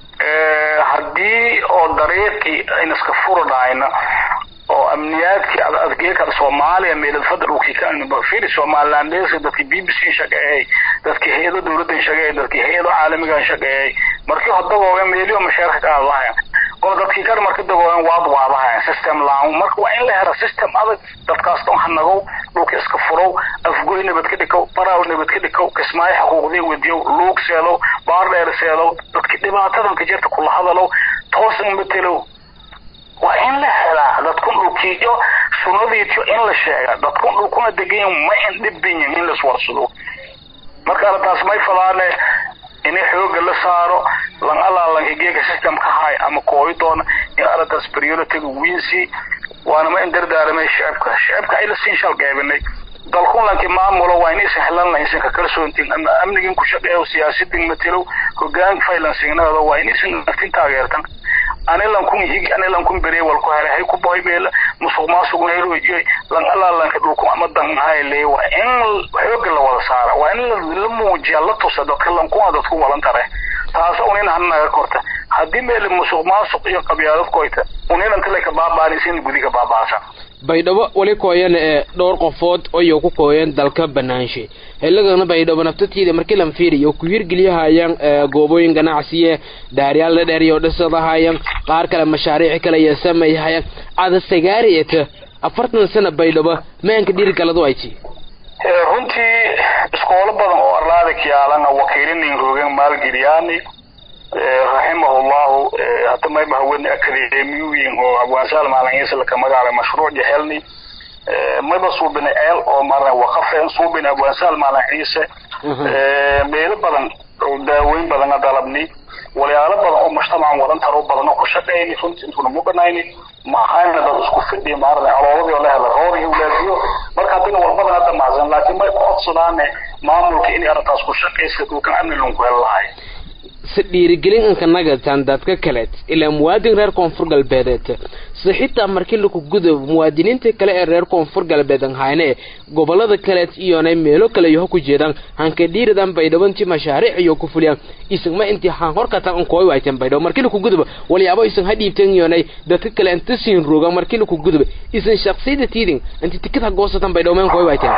haddii oo dariiqii ayna iska furi dhahayna oo amniyaadkii adgeeka soomaaliya meelad fadalkii ka firi somalilandeska dadkii b b c shaqeeyay dadkii hay-ado dowladan shaqeeyay dadkii hay-ado caalamigan shaqeeyay markii hodagooga meeliyo mashaarka qaadahayan oo dadkii kar marka dagoogan waad waadahayan system laan marka waa in la helo system adag dadkaas dhan hanagow dhulka iska furow afgoy nabad ka dhikow baraaw nabad ka dhikow kismaayo xuquuqdii wadiyow luug seedow baardheer seedow dadkii dhibaatadan ka jirta kula hadalow toosan matelow waa in la helaa dadkun dhulkiiyo sunadiitiyo in la sheega dadkun dhulkuna degan ma in dhibinyin in laiswarsado marka arrintaas may fadaane inay xooga la saaro lan alaalanka geega system ka hay ama kooyi doona in arrintaas prioritiga wiinsi waana ma in dardaaramay shacabka shacabka ay la siin shal qeybinay dalkun lanki maamulo waa inaysan helan lahaynsan ka kalsoontin ama amnigin ku shaqeeyo siyaasadin matelow hogaan faylansignada waa inaysan naftin taageertan anilan kun higi anilan kun bere wal ku hele hay ku boy beel musuq maasuq neero iyo lan alaalan ka dhulku ama dan hayle waa in xoog la wada saara waa in la muujiya la tusa dadka lan ku dadku walan tare taas unin hanaga korta haddii meel musuq maasuq iyo qabyaalad koyta unin inta ka baabaanisina gudi ka baabaasan baydhabo weli kooyan ee dhowr qofood ayuu ku kooyan dalka banaanshe xilligana baydhabo naftateeda markii lan fiiriyo ku hirgeliyahayaan goobooyin ganacsiye daaryaal dhadheer iyo dhisadahayaan qaar kale mashaariic kale iyo samayhayaan ada sagaariyata afartan sana baydhabo maanka dhiirigaladu ay tii runtii iskoolo badan oo arlaada kiyaalana wakiilinin rogen maalgeliyaani raximahullahu hata mayba hawen akademiyoyin oo abwaansaal maalingiisa laka magaala mashruuc jahelni mayba suubina eel oo maarna waqafeen suubina abwaansaal maalin ciise meelo badan daaweyn badana dalabni walyaalo badan oo mujtamacan wadan taro badan oo ku shaqeyni runtii intuna muganayni maxayna dad isku fidhi maarna alooladii oo la hela roorihii walaadiyo marka haddina walbadan hadda macsan laakiin may ku codsadaane maamulka inay arrintaas ku shaqaysa dhulkan amni lunku hel lahay si dhiirigelin inka nagatan dadka kaleed ilaa muwaadin reer koonfur galbeedeed si xitaa markii laku gudo muwaadiniinta kale ee reer koonfur galbeed hayne gobolada kaleed iyona meelo kale iyo ku jeedaan hanka dhiiridan baydhabo intii mashaariic iyo ku fuliyaan isagma intii han horkatan unkooy wayteen baydhabo markii laku gudoba walyaabo isan ha dhiibteen iyonay dadka kale inta siin roga markii laku gudoba isan shaqsiyada tiidin inti tikid ha goosatan baydhabo meen kooy wayteen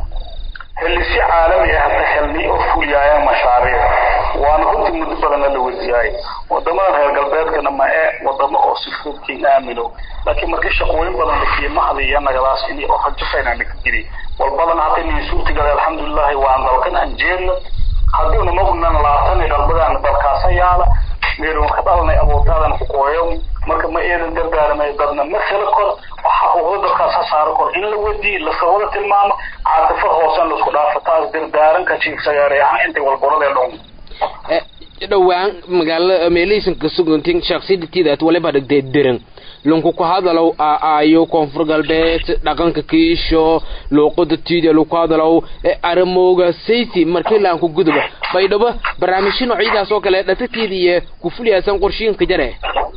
helisi caalami ah hata helni oo fuliyaayaan mashaariic waana runtii muddo badana la wasiyaay wadamadan reer galbeedkana ma ee wadamo oo si fududkiin aamino laakiin markii shaqooyin badan lakiye mahdi iyo nagadaas ini oo rajafayna laka jiri walbadan hata nii suurtigale alxamdulilahi waan dalkan aan jeedna haddii una magnan laatani qalbadaana dalkaasa yaala meelun ka dhalanay abuurtaadan ku qooyo marka ma eedan dardaaramay dadna ma kala kor waxa xuquuqda dadkaas ha saaro kor in la wadiyi lasawada tilmaamo caatifo hoosan laisku dhaafo taas dardaaranka jiigsagaare ahaan intay walgoradee dhon dhowaan magaala meelihiisan ka sugantin shaksiyadatiidaad waliba dhigtay diran lunku ku hadalow aayo koonfur galbeed dhaqanka kiisho luuqada tiida laku hadalow aramooga sayti markii laan ku guduba baydhabo barnaamijyo noocyadaas oo kale dhatatiida iyo ku fuliyaasan qorshiinka jare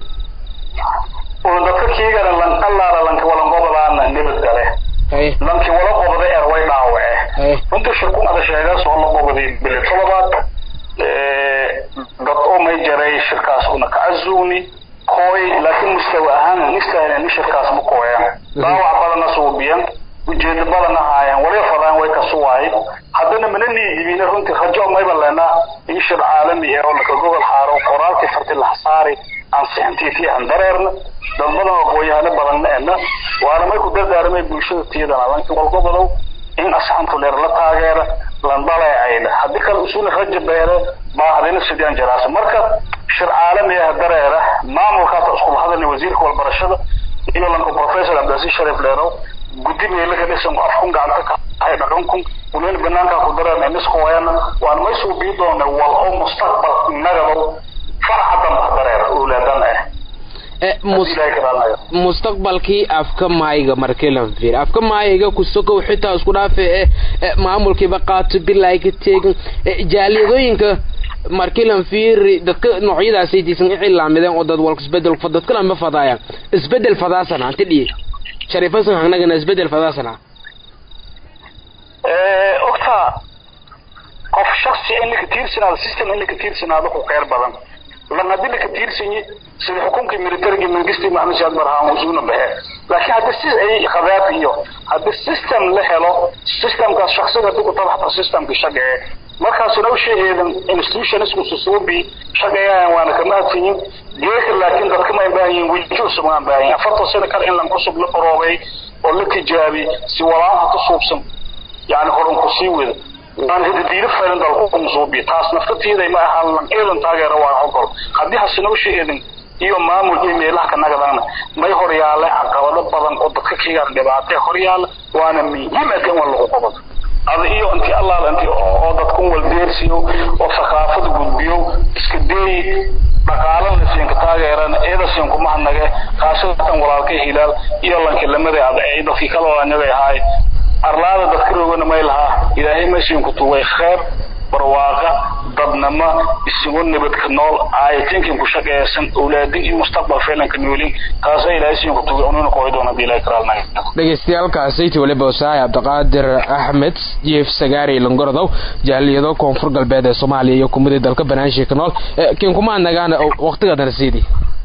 oo dadka kiigana lanqalaala lanka walanqobadaana nibad gale lanki wala qobda er way dhaawace runtii shirkunada sheegaas oo la qobaday bili toddobaad dad oo may jaray shirkaas una ka cazugni kooy laakiin mustawa ahaan nistahayna ni shirkaas ma kooyan dhaawac badana suubiyan ujeedo badana haayaan wali fadaan way ka suwaay haddana mana niidibina runtii rajo mayba leenaa in shir caalami ah oo laka gobol xaaro qoraalkii farti laxsaari ansixintiitii aan dareerna dad badan oo aqoonyahano badanna ena waana may ku dardaaramay bulshada tiyadana lanki walgobodow in asxantu dheer la taageera lan dhaleecayna haddii kale usuna raja beere baahadina sidaan jaraasa marka shir caalami ah dareera maamulkaas iskula hadalna wasiirka walbarashada iyo lanka professor cabdilasiis sharif dheerow guddi meelaka dhisan afkun gacanta ka hay dhaqankun unayna banaanka ku dareerna niskooyana waan may suubii doona wal oo mustaqbal nagadow faraca damba dareera owlaadan ah mustaqbalkii afka maayga markii lan fiir afka maayga kusokow xitaa isku dhaafe e maamulkiiba qaato bilaa ka teegin jaaliyadooyinka markii lan fiiri dadka noocyadaasay diisan icilaamideen oo dad walka isbedel dadkana ma fadaayaan isbedel fadaasana anti dhiye shariifasan hangnagana isbedel fadaasana ogta qof shaksi in laka tiirsanaado system in laka tiirsanaado ku kheyr badan lan haddii laka tiirsanyi sida xukunkii militariga mangisti maxamed siyaad barhaan usuuna baxe laakiin haddii si ay khadaab iyo haddii system la helo systemkaas shaksiga haddii ku tabaxta systemka shaqee markaasuna u sheegeedan institutionsku susuubi shaqeeyaan waana ka mahadsanyin geeka laakiin dadka ma baahan yihin weji cusub aan baahan yihin afartan sano kale in lan cusub la baroobay oo la tijaabi si walaan hata suubsan yani horan ku sii wada waan hidadiilo faylan dalku musuubi taas naftatiiday ma ahaan lan eedan taageera waa ogol haddii hasina u sheegeedan iyo maamul iyo meelaha ka nagadana may horyaale caqabado badan oo dadka kigaan dhibaatee horyaala waana muhiim akan waa lagu qabado ada iyo inti allaal inti oo dadkun waldeersiyo oo thaqaafada gudbiyo iska deeyi dhaqaalana siinka taageerana eeda siin kuma hadnage kaasatan walaalka hilaal iyo lanki lamada ada ee dadkii kala anagay ahaay arlaada dadka roogana may lahaa ilaahay ma siin ku tuway khayr barwaaqa dadnimo isugu nabadka nool aayatinkin ku shaqeeysan awlaadin iyo mustaqbal feelanka noolin taasoo ilaahay siin ku tugi ununa kooy doona hadii ilaahay karaalnay dhegeystayaaalkaasaytii waliba wasaay cabdiqaadir axmed jief sagaari langorodow jaaliyado koonfur galbeed ee soomaaliya iyo kumidii dalka banaanshiika nool kiin kuma nagaan waqtigaadana siidii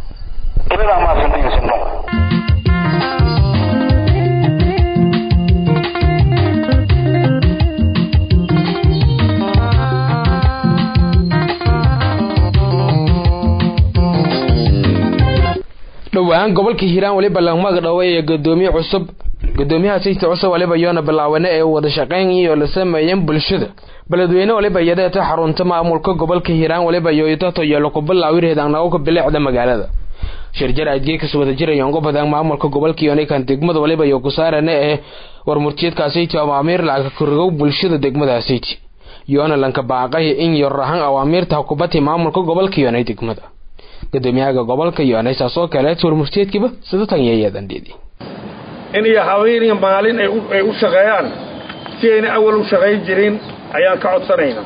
dhowaan gobolka hiiraan waliba langmaga dhaway ee gudoomiye cusub gudoomiyaha sayta cusub waliba yoona bilaawane ee wada shaqayn iyo la sameeyeen bulshada beledweyne waliba yadeeta xarunta maamulka gobolka hiiraan waliba yoytato yeelo ku bilaawirheedaan nagoka bilicda magaalada shirjar adgeekas wada jirayaan gobodan maamulka gobolka yoonikan degmada waliba iyo kusaarane ee warmurtiyeedkaasaytii awaamiir lacagka korigow bulshada degmadaasaytii yoona lanka baaqay in yor ahaan awaamiirta hukubati maamulka gobolka yoonay degmada gudoomiyaha gobolka yoonay saasoo kaleet warmurtiyeedkiiba sidatan yeeyaadandheedi in iyo haween iyo maalin ay u shaqeeyaan si ayna awal u shaqayn jirin ayaan ka codsanaynaa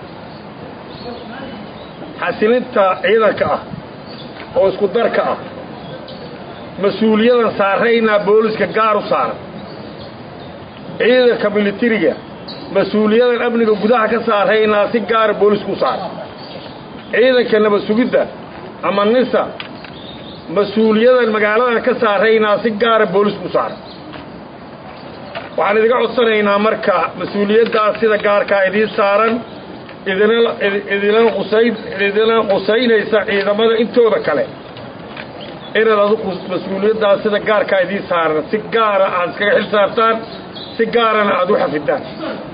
xasilinta ciidanka ah oo isku darka ah mas-uuliyadan saaraynaa booliska gaar u saaran ciidanka militariga mas-uuliyadan amniga gudaha ka saaraynaa si gaara boolisku u saaran ciidanka nabad sugidda ama nisa mas-uuliyadan magaaladan ka saaraynaa si gaara boolisku u saaran waxaan idiga codsanaynaa marka mas-uuliyaddaas sida gaarkaa idiin saaran idina idinana qusayn idina qusaynaysa ciidamada intooda kale inaad adigu mas-uuliyaddaas sida gaarkaa idiin saaran si gaara aad iskaga xil saartaan si gaarana aad u xafidaan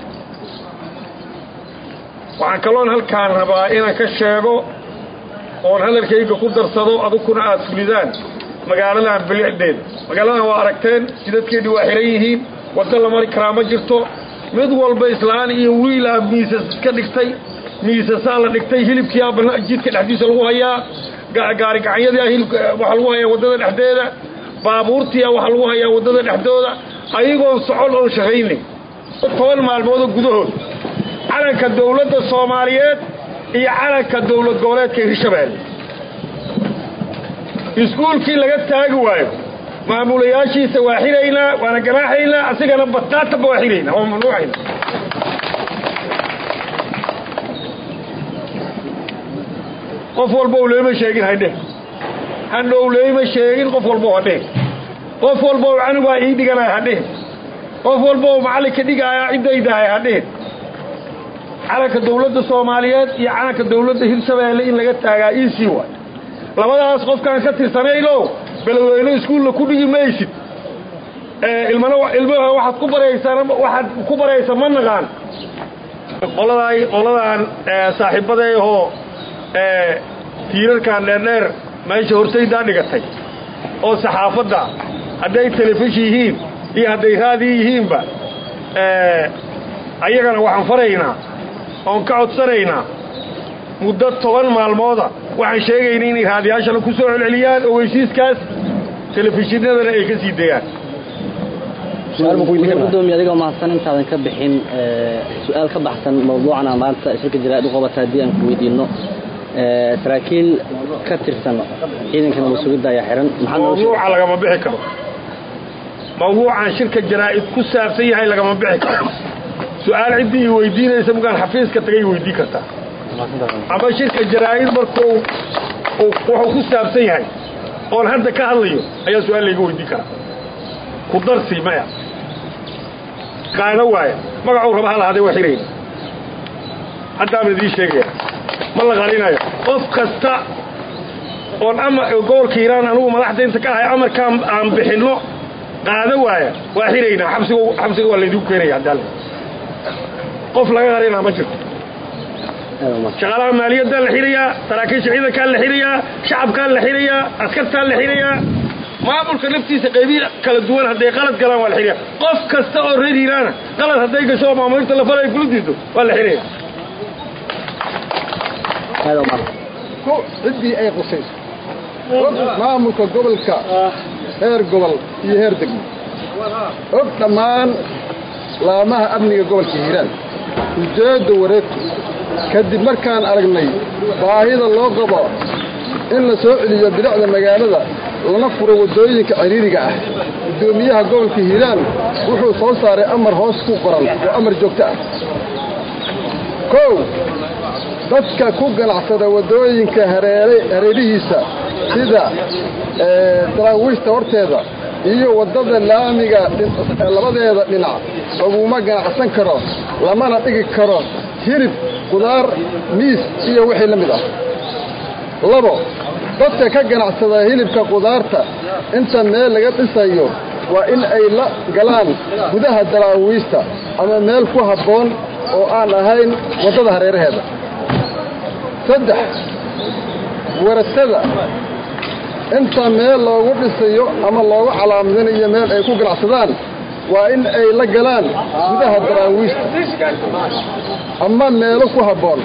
waxaan kaloon halkaan rabaa inaan ka sheego oon hadalkayga ku darsado aduguna aad fulidaan magaaladan bilicdeeda magaaladan waa aragteen jidadkeedii waa xihan yihiin waddo la mari karaa ma jirto mid walba islaan iyo wiilaa miisas iska dhigtay miisasaa la dhigtay hilibkiiaa jidka dhexdiisa lagu hayaa gaari gacanyadiia hilibka waxaa lagu hayaa waddada dhexdeeda baabuurtiia waxaa lagu hayaa waddada dhexdooda ayagoon socon oon shaqaynay toban maalmoodoo gudahood calanka dawladda soomaaliyeed iyo calanka dawlad goboleedka hirshabeelle iskuulkii laga taagi waayo maamulayaashiisa waa xiraynaa waana ganaaxaynaa asigana bataatanba waa xiraynaa waa mamnuucayna qof walba u leema sheegin haydheh hadhow leema sheegin qof walba hadheh qof walba u canugaa ii dhiganaya hadheh qof walba u macallinka dhigaaya ciddaydahay hadheh calanka dawladda soomaaliyeed iyo calanka dawladda hirshabeelle in laga taagaa iisii waay labadaas qofkaan ka tirsanayno beledweyne iskuulla ku dhigi maysid ilmana ilmaha waxaad ku baraysaa waxaad ku baraysa ma naqaan qoladay qoladan saaxiibadeehoo tiirarkan dheerdheer meesha hortaydaa dhigatay oo saxaafadda hadday telefishin yihiin iyo hadday raadi yihiinba ayagana waxaan faraynaa oon ka codsanaynaa muddo toban maalmooda waxaan sheegaynay inay raadiyaashana ku soo celceliyaan oo weysiiskaas telefishinadana ay ka sii dayaan gudoomiye adigoo mahadsan intaadan ka bixin su-aal ka baxsan mawduucan aan maanta shirka jaraa'id u qabata haddii aan ku weydiino saraakiil ka tirsan ciidanka nabad sugidda ayaa xiran mawduuca lagama bixi karo mawduucan shirka jaraa'id ku saabsan yahay lagama bixi karo su-aal ciddii i weydiinaysa markaan xafiiska tagay weydiin kartaa ama shirka jaraa'id markuu wuxuu ku saabsan yahay oon hadda ka hadlayo ayaa su-aal layga weydiin karaa ku darsi maya qaado waaya magacuu raba ha lahaadee waa xirayna haddaama idiin sheegaya ma la qarinayo qof kasta oon ama gobolka hiiraan anugu madaxda inta ka ahay amarkaan aan bixinno qaado waaya waa xiraynaa xabsiga xabsiga waa laydigu keenaya haddaale qof laga qarinaa ma jirto shaqaalaha maaliyaddaa la xirayaa saraakiisha ciidankaa la xirayaa shacabkaa la xirayaa askartaa la xirayaa maamulka naftiisa qaybihi kala duwan hadday qalad galaan waa la xiraya qof kasta oo reer hiiraana qalad hadday gasho oo maamulinta la falay kula diido waa la xiraya ciddii ay qusayso maamulka gobolka heer gobol iyo heer degmo og dhammaan laamaha amniga gobolka hiiraan ujeedda wareegtu kadib markaan aragnay baahida loo qabo in la soo celiyo bilicda magaalada lana furo waddooyinka ciriiriga ah guddoomiyaha gobolka hiiraan wuxuu soo saaray amar hoos ku qoran oo amar joogto ah kow dadka ku ganacsada waddooyinka hareerihiisa sida daraawiishta horteeda iyo waddada laamiga labadeeda dhinac laguma ganacsan karo lamana dhigi karo hilib qudaar miis iyo wixii la mid ah labo dadka ka ganacsada hilibka qudaarta inta meel laga dhisayo waa in ay la galaan gudaha daraawiista ama meel ku habboon oo aan ahayn waddada hareeraheeda saddex waratada inta meel loogu dhisayo ama loogu calaamadinayo meel ay ku ganacsadaan waa in ay la galaan gudaha daraawiista ama meelo ku habboon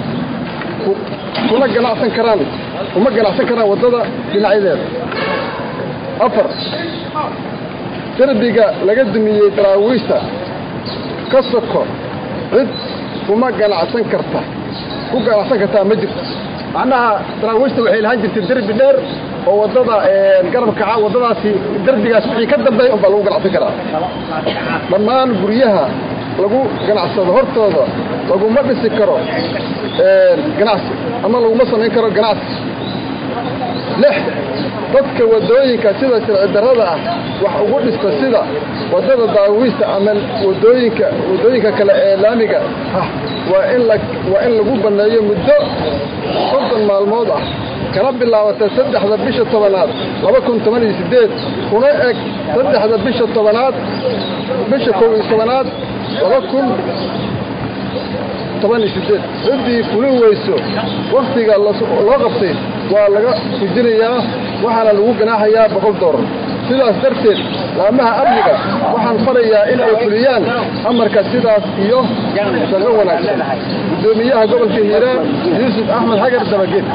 kuna ganacsan karaan uma ganacsan karaan waddada dhinacyadeeda afar derbiga laga dumiyey daraawiista ka soko cid kuma ganacsan karta ku ganacsan kartaa ma jirto macnaha daraawiishta waxay lahaan jirtay derbi dheer oo waddada garabkaca waddadaasi derbigaas wixii ka dambeey unbaa lagu ganacsan karaa dhammaan guryaha lagu ganacsado hortooda laguma dhisi karo ganacsi ama laguma samayn karo ganacsi lix dadka waddooyinka sida sharci darrada ah wax ugu dhista sida waddada daawiista ama waddooyinka waddooyinka kale ee laamiga ah waa in la waa in lagu banneeyo muddo soddon maalmood ah kana bilaabata saddexda bisha tobanaad laba kun toban iyo siddeed kuna eg saddexda bisha tobanaad bisha kow iyo tobanaad laba kun toban iyo siddeed ciddii fulin weyso wakhtiga loo qabtay waa laga fujinayaa waxaana lagu ganaaxayaa boqol doolar sidaas darteed laamaha amniga waxaan farayaa in ay fuliyaan amarka sidaas iyo shaqo wanaagsan guddoomiyaha gobolka hiiraan yuusuf axmed xagar dabageed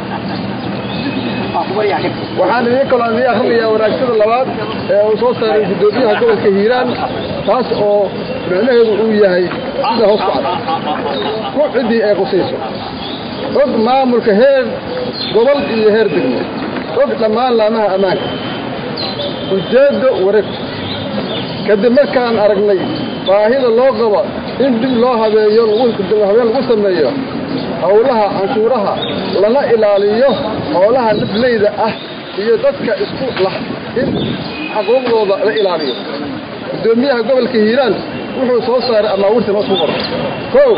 waxaan idiin kaloo idiin akrinayaa wanaagsada labaad ee uu soo saaray guddoomiyaha gobolka hiiraan taas oo micnaheedu uu yahay sida hoos ku cad ku ciddii ay qusayso og maamulka heer gobol iyo heer degmo og dhammaan laamaha ammaanka ujeeddo wareegto kadib markaan aragnay baahida loo qabo in dib loo habeeyo habeen lagu sameeyo howlaha canshuuraha lana ilaaliyo howlaha nafleyda ah iyo dadka isku lah in xaquuqdooda la ilaaliyo guddoomiyaha gobolka hiiraan wuxuu soo saaray amaawirtan hoos ku qoro kow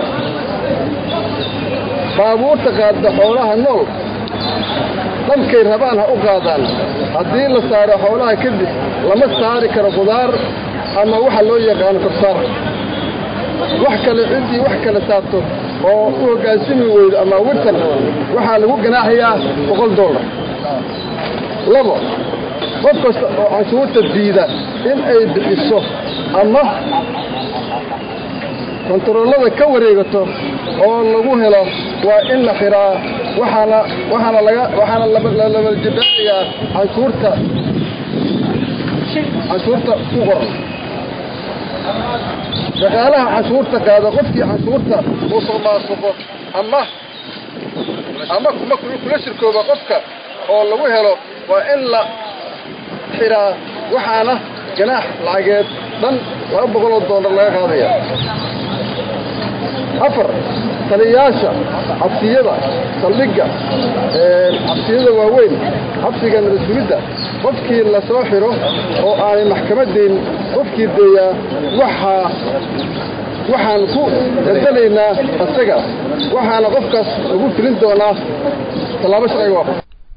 baabuurta qaadda xoolaha nool dhamkay rabaan ha u qaadaan haddii la saaro xoolaha kadib lama saari karo qudaar ama waxa loo yaqaano korsaar wax kale ciddii wax kale saarto oo u hoggaansami weydo amaawirtan waxaa lagu ganaaxayaa boqol dollar labo qof kasta oo canshuurta diida in ay bixiso ama kontaroolada ka wareegato oo lagu helo waa in la xiraa waxaana waxaana laga waxaana labaljibaanayaa canshuurta canshuurta ku qoran shaqaalaha canshuurta qaada qofkii canshuurta uu soo maasuqo ama ama kuma kula shirkooba qofka oo lagu helo waa in la xiraa waxaana ganaax lacageed dhan laba boqoloo doolar laga qaadaya afar taliyayaasha xabsiyada saldhigga xabsiyada waaweyn xabsiga nabadgulidda qofkii la soo xiro oo aanay maxkamadayn qofkii deeyaa waxaa waxaan ku bedelaynaa asaga waxaana qofkaas lagu filin doonaa tallaabo sharciga waafaq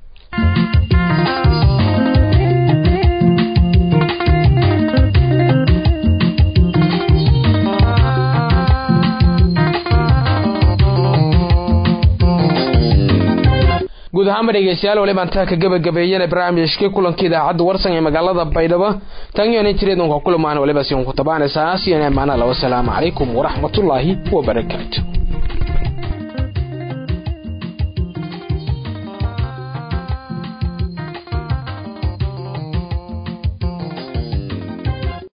guud ahaanba dhegeystayaal waliba intaa ka gabagabeeyana barnaamijkii kulankii idaacadda warsan ee magaalada baydhabo tanyoona jireedunka kulamaan waliba si unku tabaanaysaa siyan amaana la wasalaamu calaykum waraxmatullaahi wabarakaatu